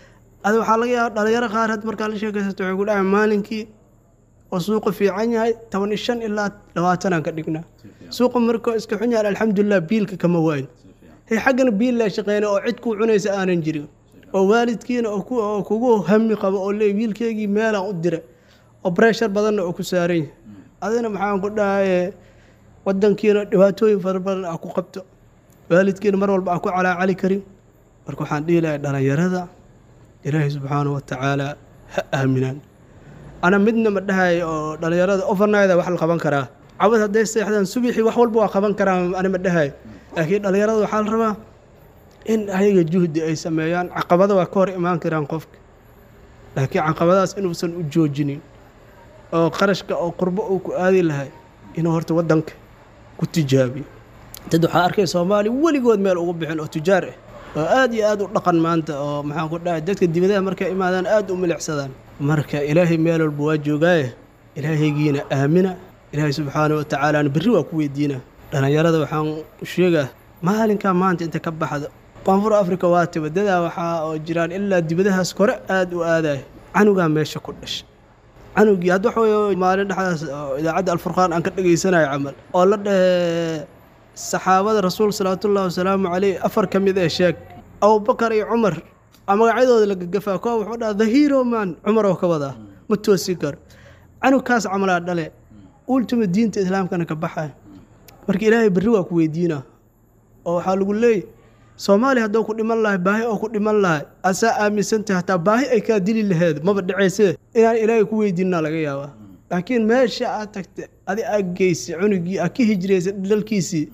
adi waxaa laga yaaba dhalinyaro qaar had markaa la sheekaysato waxay ku dhahay maalinkii oo suuqa fiican yahay toban iyo shan ilaa labaatanaan ka dhignaa suuqa markoo iska xun yahay alxamdulilah biilka kama waayn hey xaggana biil laa shaqeyna oo cid kuu cunaysa aanan jirin oo waalidkiina oo ku- oo kugu hami qabo oo leey wiilkeygii meelaan u dira oo breshar badanna oo ku saaran yahay adina maxaan ku dhahaye wadankiina dhibaatooyin fara badan aa ku qabto waalidkiina mar walba aa ku calaacali karin marka waxaan dhihi lahay dhalinyarada ilaahay subxaanahu watacaala ha aaminaan ana midna ma dhahay oo dhalinyarada overnida wax la qaban karaa cabad hadday seexdaan subixii wax walba waa qaban karaa ana ma dhahay laakiin dhalinyarada waxaa la rabaa in ayaga juhdi ay sameeyaan caqabada waa ka hor imaan karaan qofka laakiin caqabadaas inuusan u joojinin oo qarashka oo qurbo uu ku aadi lahay inuu horta wadanka ku tijaabiyo dad waxaa arkay soomaali weligood meel ugu bixin oo tujaar ah oo aad iyo aad u dhaqan maanta oo maxaan ku dhahay dadka dibadaha markay imaadaan aad u milicsadaan marka ilaahay meel walba waa joogaaye ilaahaygiina aamina ilaahay subxaanahu watacaalaana berri waa ku weydiina dhalinyarada waxaan u sheegaa maalinkaa maanta inta ka baxda koonfur africa waa tiba dadaa waxaa oo jiraan ilaa dibadahaas kore aad u aadaya canugaa meesha ku dhashay canugii hadda waxa weye maalin dhexdaas oo idaacadda alfurqaan aan ka dhegaysanayo camal oo la dhehe saxaabada rasuul salawaatullahi wasalaamu caleyh afar ka mid ee sheeg abubakar iyo cumar a magacyadooda la gagafaa kuwa wuxuu dhaha the hero man cumar oo ka wadaa ma toosin karo canugkaas camalaa dhale ultima diinta islaamkana ka baxaya marka ilaahay berri waa ku weydiinaa oo waxaa lagu leeyay soomaaliya hadduu ku dhiman lahay baahi oo ku dhiman lahay asaa aaminsantahay hataa baahi ay kaa dili laheed maba dhaceysee inaan ilaahay ku weydiinaa laga yaabaa laakiin meesha aad tagta adi aad geysay cunugii aad ka hijraysay dhalkiisii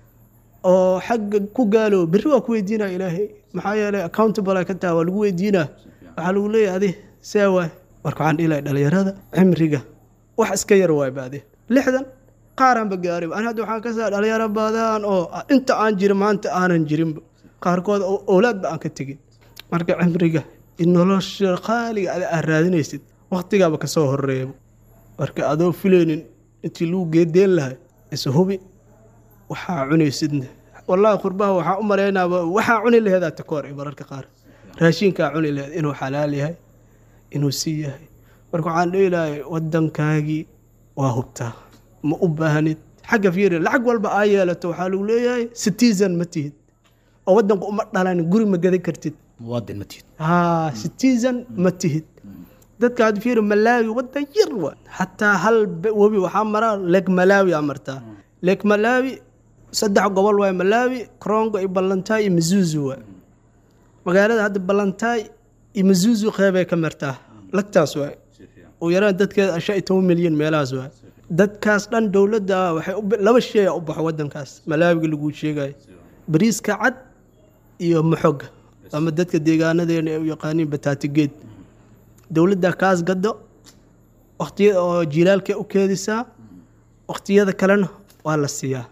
oo xagga ku gaalo berri waa ku weydiinaa ilaahay maxaa yeelay accountable ay ka tahay waa lagu weydiinaa waxaa lagu leeyahay adi see waay marka waxaan dhihi lahay dhalinyarada cimriga wax iska yar waay baade lixdan qaaraanba gaariba ani hadda waxaan ka saa dhalinyaro badan oo inta aan jiro maanta aanan jirinba qaarkood oo owlaadba aan ka tegin marka cimriga in nolosha qaaliga ada aad raadinaysid waqtigaaba kasoo horeeyaba marka adoo filaynin intii lagu geedeen lahay is hubi waxaa cunaysidna wallaahi qurbaha waxaa u malaynaaba waxaa cuni laheedaa takoor i mararka qaar raashinkaa cuni laheed inuu xalaal yahay inuu sii yahay marka waxaan dhihi lahay wadankaagii waa hubtaa ma u baahnid xagga fiiri lacag walba aa yeelato waxaa lagu leeyahay citizen ma tihid oo wadanku uma dhalan guri ma gadan kartid muwaadin ma tihid haa citizen ma tihid dadka had fiiri malaawi wadan yar wa xataa hal be- webi waxaa maraa leeg malaawi aa martaa leeg malaawi saddex gobol waay malaawi krongo iyo ballantaay iyo mizuzu waay magaalada hadda ballantaay iyo mizuzu qeybay ka martaa lagtaas waay u yaraan dadkeeda shan iyo toban milyan meelahaas waay dadkaas dhan dowladda waxay u bi- laba shay a u baxo wadankaas malaawiga laguu sheegayo bariiska cad iyo maxoga ama dadka deegaanadeena ay u yaqaaniin bataatigeed dowladda kaas gado waqtiyada oo jilaalkay u keedisaa waqtiyada kalena waa la siiyaa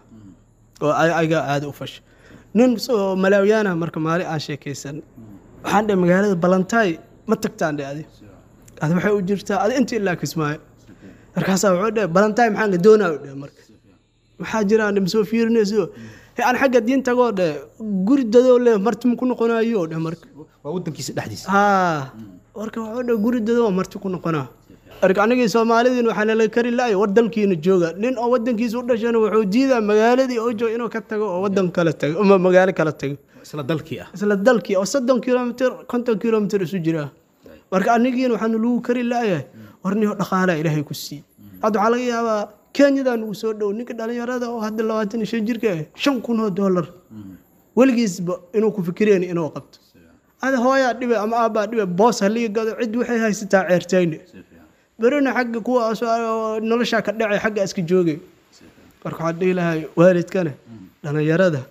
oo ay- ayaga aada u fasha nin oo malaawiyaana marka maalin aan sheekaysan waxaan dhe magaalada balantaay ma tagtaan dhe adi adi waxay u jirtaa adi inta ilaa kismaayo markaasaa wuxuu dhe balantaay maxaan gadoonaa dhe marka maxaa jiraan dhe masoo fiirinayso he aan xagga diin tagoo dhe guri dadoo le marti ma ku noqonayo dhe marka waa wadankiisa dhexdiisa haa marka wuxuu dhe guri dadoo marti ku noqonaa marka anigii soomaalidiin waxaa nala kari lahay war dalkiina jooga nin oo wadankiisa u dhashana wuxuu diidaa magaaladii oo jooga inuu ka tago oo wadan kala tago ama magaalo kala tago isla dalkii ah isla dalkii oo soddon kilomitr konton kilomitr isu jira marka anigiina waxaanu lagu kari laayahay warniyo dhaqaalaa ilaahay ku sii hadda waxaa laga yaabaa kenyadaa nugu soo dhow ninka dhalinyarada oo hadda labaatan iyo shan jirka ah shan kun oo doolar weligiisba inuu ku fikireen inuu qabto ada hooyaa dhibe ama aabbaa dhibe boos halii gado cid waxay haysataa ceertayne berina xagga kuwa soo- noloshaa ka dhacay xagga iska joogay marka waxaan dhihi lahay waalidkana dhalinyarada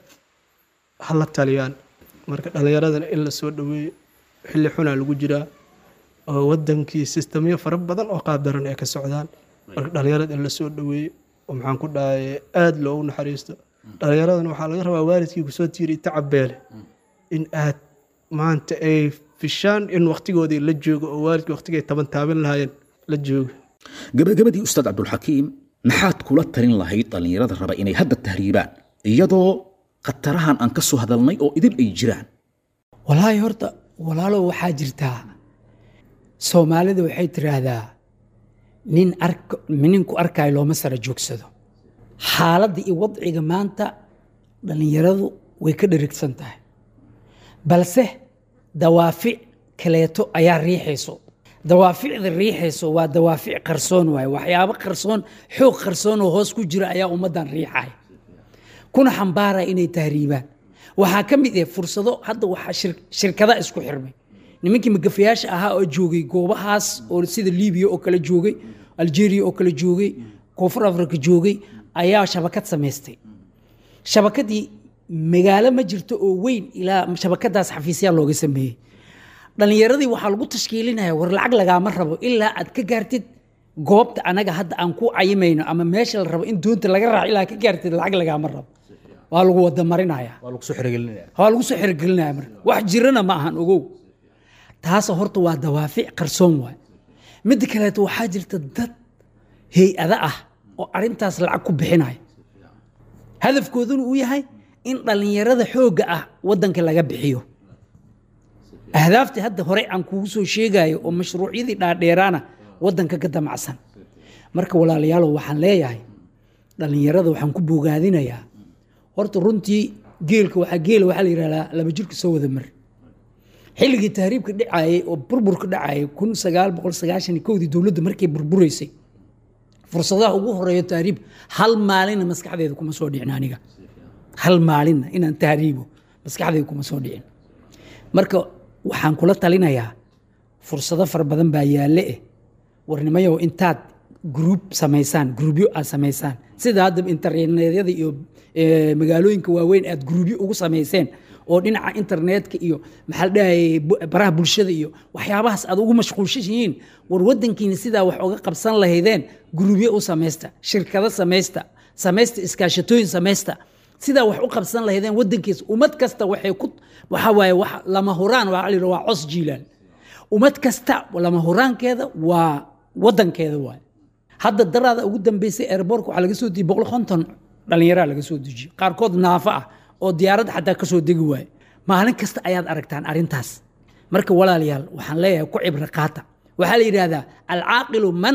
ha la taliyaan marka dhalinyaradana in la soo dhaweeyo xilli xunaa lagu jiraa oo wadankii sistamyo fara badan oo qaabdaran ay ka socdaan marka dhalinyarada in la soo dhaweeyo oo maxaan ku dhahay aada loogu naxariisto dhalinyaradana waxaa laga rabaa waalidkii kusoo tiiri tacabeele in aad maanta ay fishaan in waqtigoodii la joogo oo waalidkii waqtigay taban taabin lahaayeen la joogo gabagabadii ustaad cabdulxakiim maxaad kula talin lahayd dhallinyarada raba inay hadda tahriibaan iyadoo khatarahan aan ka soo hadalnay oo idin ay jiraan walaahi horta walaalow waxaa jirtaa soomaalida waxay tiraahdaa nin ark ninku arkaayo looma sara joogsado xaaladda iyo wadciga maanta dhallinyaradu way ka dherigsan tahay balse dawaafic kaleeto ayaa riixayso dawaaficda riixayso waa dawaafic qarsoon waaye waxyaabo qarsoon xoog qarsoon oo hoos ku jira ayaa ummaddan riixaya kuna xambaaraya inay tahriibaan waxaa ka mid ah fursado hadda waxaa shir- shirkada isku xirmay nimankii magafayaasha ahaa oo joogay goobahaas oo sida libiya oo kale joogay algeria oo kale joogay koonfur africa joogay ayaa shabakad samaystay shabakadii magaalo ma jirto oo weyn ilaa shabakadaas xafiisyaa looga sameeyey dhallinyaradii waxaa lagu tashkiilinaya war lacag lagaama rabo ilaa aad ka gaartid goobta anaga hadda aan ku cayimayno ama meesha la rabo in doonta laga raaco ilaa ka gaartid lacag lagaama rabo waa lagu wada marinaya waa lagu soo xirigelinaya waa lagu soo xirigelinaya marka wax jirana ma ahan ogow taasoo horta waa dawaafic qarsoon waay midda kaleeto waxaa jirta dad hay-ada ah oo arrintaas lacag ku bixinaya hadafkooduna uu yahay in dhallinyarada xoogga ah waddanka laga bixiyo ahdaaftii hadda hore aan kugu soo sheegayo oo mashruucyadii dhaadheeraana waddanka ka damacsan marka walaalayaalow waxaan leeyahay dhallinyarada waxaan ku bogaadinayaa horta runtii geelka waxaa geela waxaa la yidhahdaa laba jirka soo wada mar xilligii tahriibka dhacayay oo burburka dhacayay kun sagaal boqol sagaashan iyo kowdii dowladda markay burburaysay fursadaha ugu horeeyo tahriib hal maalinna maskaxdeeda kuma soo dhicin aniga hal maalinna inaan tahriibo maskaxdeeda kuma soo dhicin marka waxaan kula talinayaa fursado fara badan baa yaalle eh warnimayow intaad gruub samaysaan gruubyo aad samaysaan sida hadda internetyada iyo eh, magaalooyinka waaweyn aad gruubyo ugu samayseen oo dhinaca internetka iyo maxaa la dhahayay bu- baraha bulshada iyo waxyaabahaas aad ugu mashquulshan yihiin war wadankiina sidaa wax uga qabsan lahaydeen gruubyo u samaysta shirkado samaysta samaysta iskaashatooyin samaysta sidaa wax u qabsan lahaydeen wadankiisa ummad kasta waxay ku waxa waaye wax lama huraan waa la yidhaha waa cos jiilaan ummad kasta lama huraankeeda waa wadankeeda waay hadda daraada ugu dambeysay airbortka waxaa laga soo dejiyey boqol konton dhallinyaraa laga soo dejiyey qaarkood naafo ah oo diyaaradda xataa ka soo degi waaye maalin kasta ayaad aragtaan arrintaas marka walaalayaal waxaan leeyahay ku cibri qaata waxaa la yidhaahdaa alcaaqilu man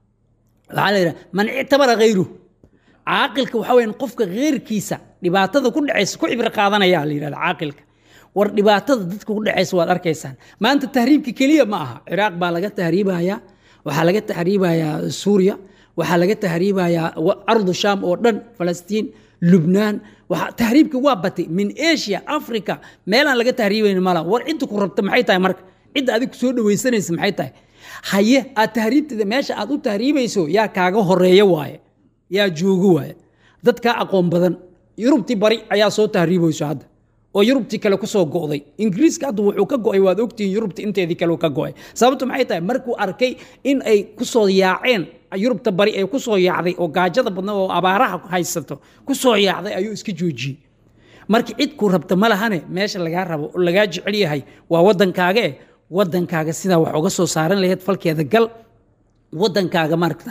waxaa la yidhahdaa man ictabara hayruh caaqilka waxaa weeyaan qofka heyrkiisa dhibaatada ku dhacaysa ku cibri qaadanaya la yidhahda caaqilka war dhibaatada dadka ku dhacaysa waad arkaysaan maanta tahriibka keliya ma aha ciraaq baa laga tahriibayaa waxaa laga tahriibayaa suuriya waxaa laga tahriibayaa wa- ardu sham oo dhan falastiin lubnaan waxa tahriibka waa batay min asia africa meelaan laga tahriibayn mala war cidda ku rabta maxay tahay marka cidda adig ku soo dhawaysanaysa maxay tahay haye aad tahriibtada meesha aad u tahriibayso yaa kaaga horeeya waaye yaa joogo waaye dad kaa aqoon badan yurubtii bari ayaa soo tahriibayso hadda oo yurubtii kale ku soo go'day ingiriiska hadda wuxuu ka go'ay waad ogtihiin yurubta inteedii kale uu ka go'ay sababtu maxay tahay markuu arkay in ay ku soo yaaceen yurubta bari ay ku soo yaacday oo gaajada badna oo abaaraha haysato ku soo yaacday ayuu iska joojiyey marka cid ku rabta ma lahane meesha lagaa rabo oo lagaa jecel yahay waa waddankaaga eh waddankaaga sidaa wax uga soo saaran lahayd falkeeda gal waddankaaga maragta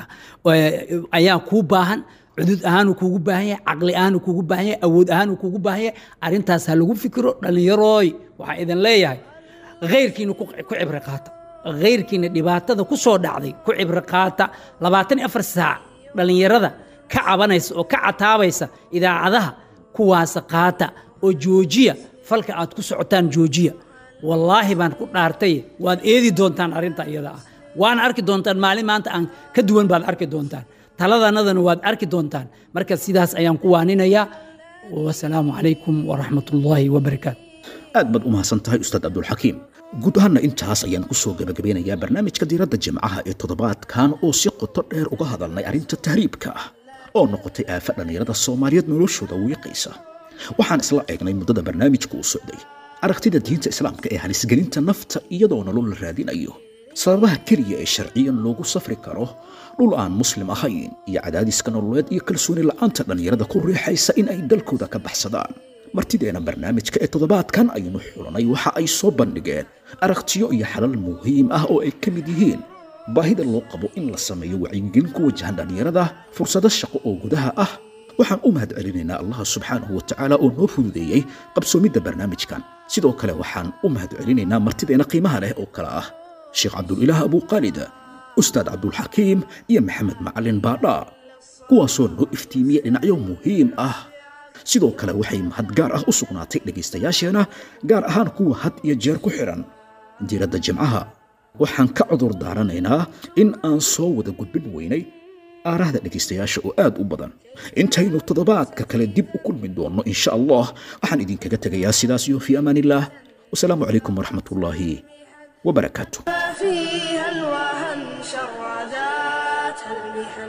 eh, ayaa kuu baahan cudud ahaanuu kuugu baahan yahay caqli ahaanuu kuugu baahan yahay awood ahaanuu kuugu baahan yahay arrintaas ha lagu fikiro dhallinyarooy waxaa idin leeyahay khayrkiina ku ku cibri qaata khayrkiina dhibaatada ku soo dhacday ku cibri qaata labaatan iyo afar saac dhallinyarada ka cabanaysa oo ka cataabaysa idaacadaha kuwaasa qaata oo joojiya falka aad ku socotaan joojiya wallaahi baan ku dhaartay waad eedi doontaan arrinta iyada ah waana arki doontaan maalin maanta aan ka duwan baad arki doontaan taladanadana waad arki doontaan marka sidaas ayaan ku waaninayaa wasalaamu calaykum waraxmatullaahi wabarakaatu aad baad u mahadsan tahay ustaad cabdulxakiim guud ahaanna intaas ayaan ku soo gabagabeynayaa barnaamijka diiradda jimcaha ee toddobaadkan oo si qoto dheer uga hadalnay arrinta tahriibka ah oo noqotay aafa dhallinyarada soomaaliyeed noloshooda wiiqaysa waxaan isla eegnay muddada barnaamijka uu socday aragtida diinta islaamka ee halisgelinta nafta iyadoo nolol la raadinayo sababaha keliya ee sharciyan loogu safri karo dhul aan muslim ahayn iyo cadaadiska nololeed iyo kalsooni la'aanta dhallinyarada ku riixaysa in ay dalkooda ka baxsadaan martideena barnaamijka ee toddobaadkan aynu xulanay waxa ay soo bandhigeen aragtiyo iyo xalal muhiim ah oo ay ka mid yihiin baahida loo qabo in la sameeyo wacyigelin ku wajahan dhallinyarada fursado shaqo oo gudaha ah waxaan u mahad celinaynaa allah subxaanahu wa tacaala oo noo fududeeyey qabsoomidda barnaamijkan sidoo kale waxaan u mahad celinaynaa martideena qiimaha leh oo kale ah sheekh cabdulilaah abuuqaalida ustaad cabdulxakiim iyo maxamed macalin baadhaa kuwaasoo noo iftiimiya dhinacyo muhiim ah sidoo kale waxay mahad gaar ah u sugnaatay dhegaystayaasheena gaar ahaan kuwa had iyo jeer ku xidhan diiradda jimcaha waxaan ka cudur daaranaynaa in aan soo wada gudbin weynay aarahda dhegaystayaasha oo aad u badan intaynu toddobaadka kale dib u kulmi doonno insha allah waxaan idinkaga tegayaa sidaas iyo fii amaan illaah wasalaamu calaykum waraxmat ullaahi wabarakaatu فيها الوهن شرداتها المحن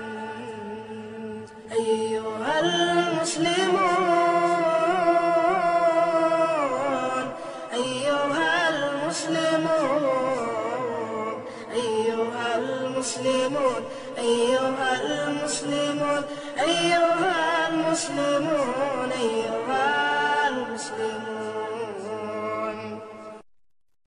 أيها المسلمون أيها المسلمون أيها المسلمون أيها المسلمون أيها المسلمون أيها المسلمون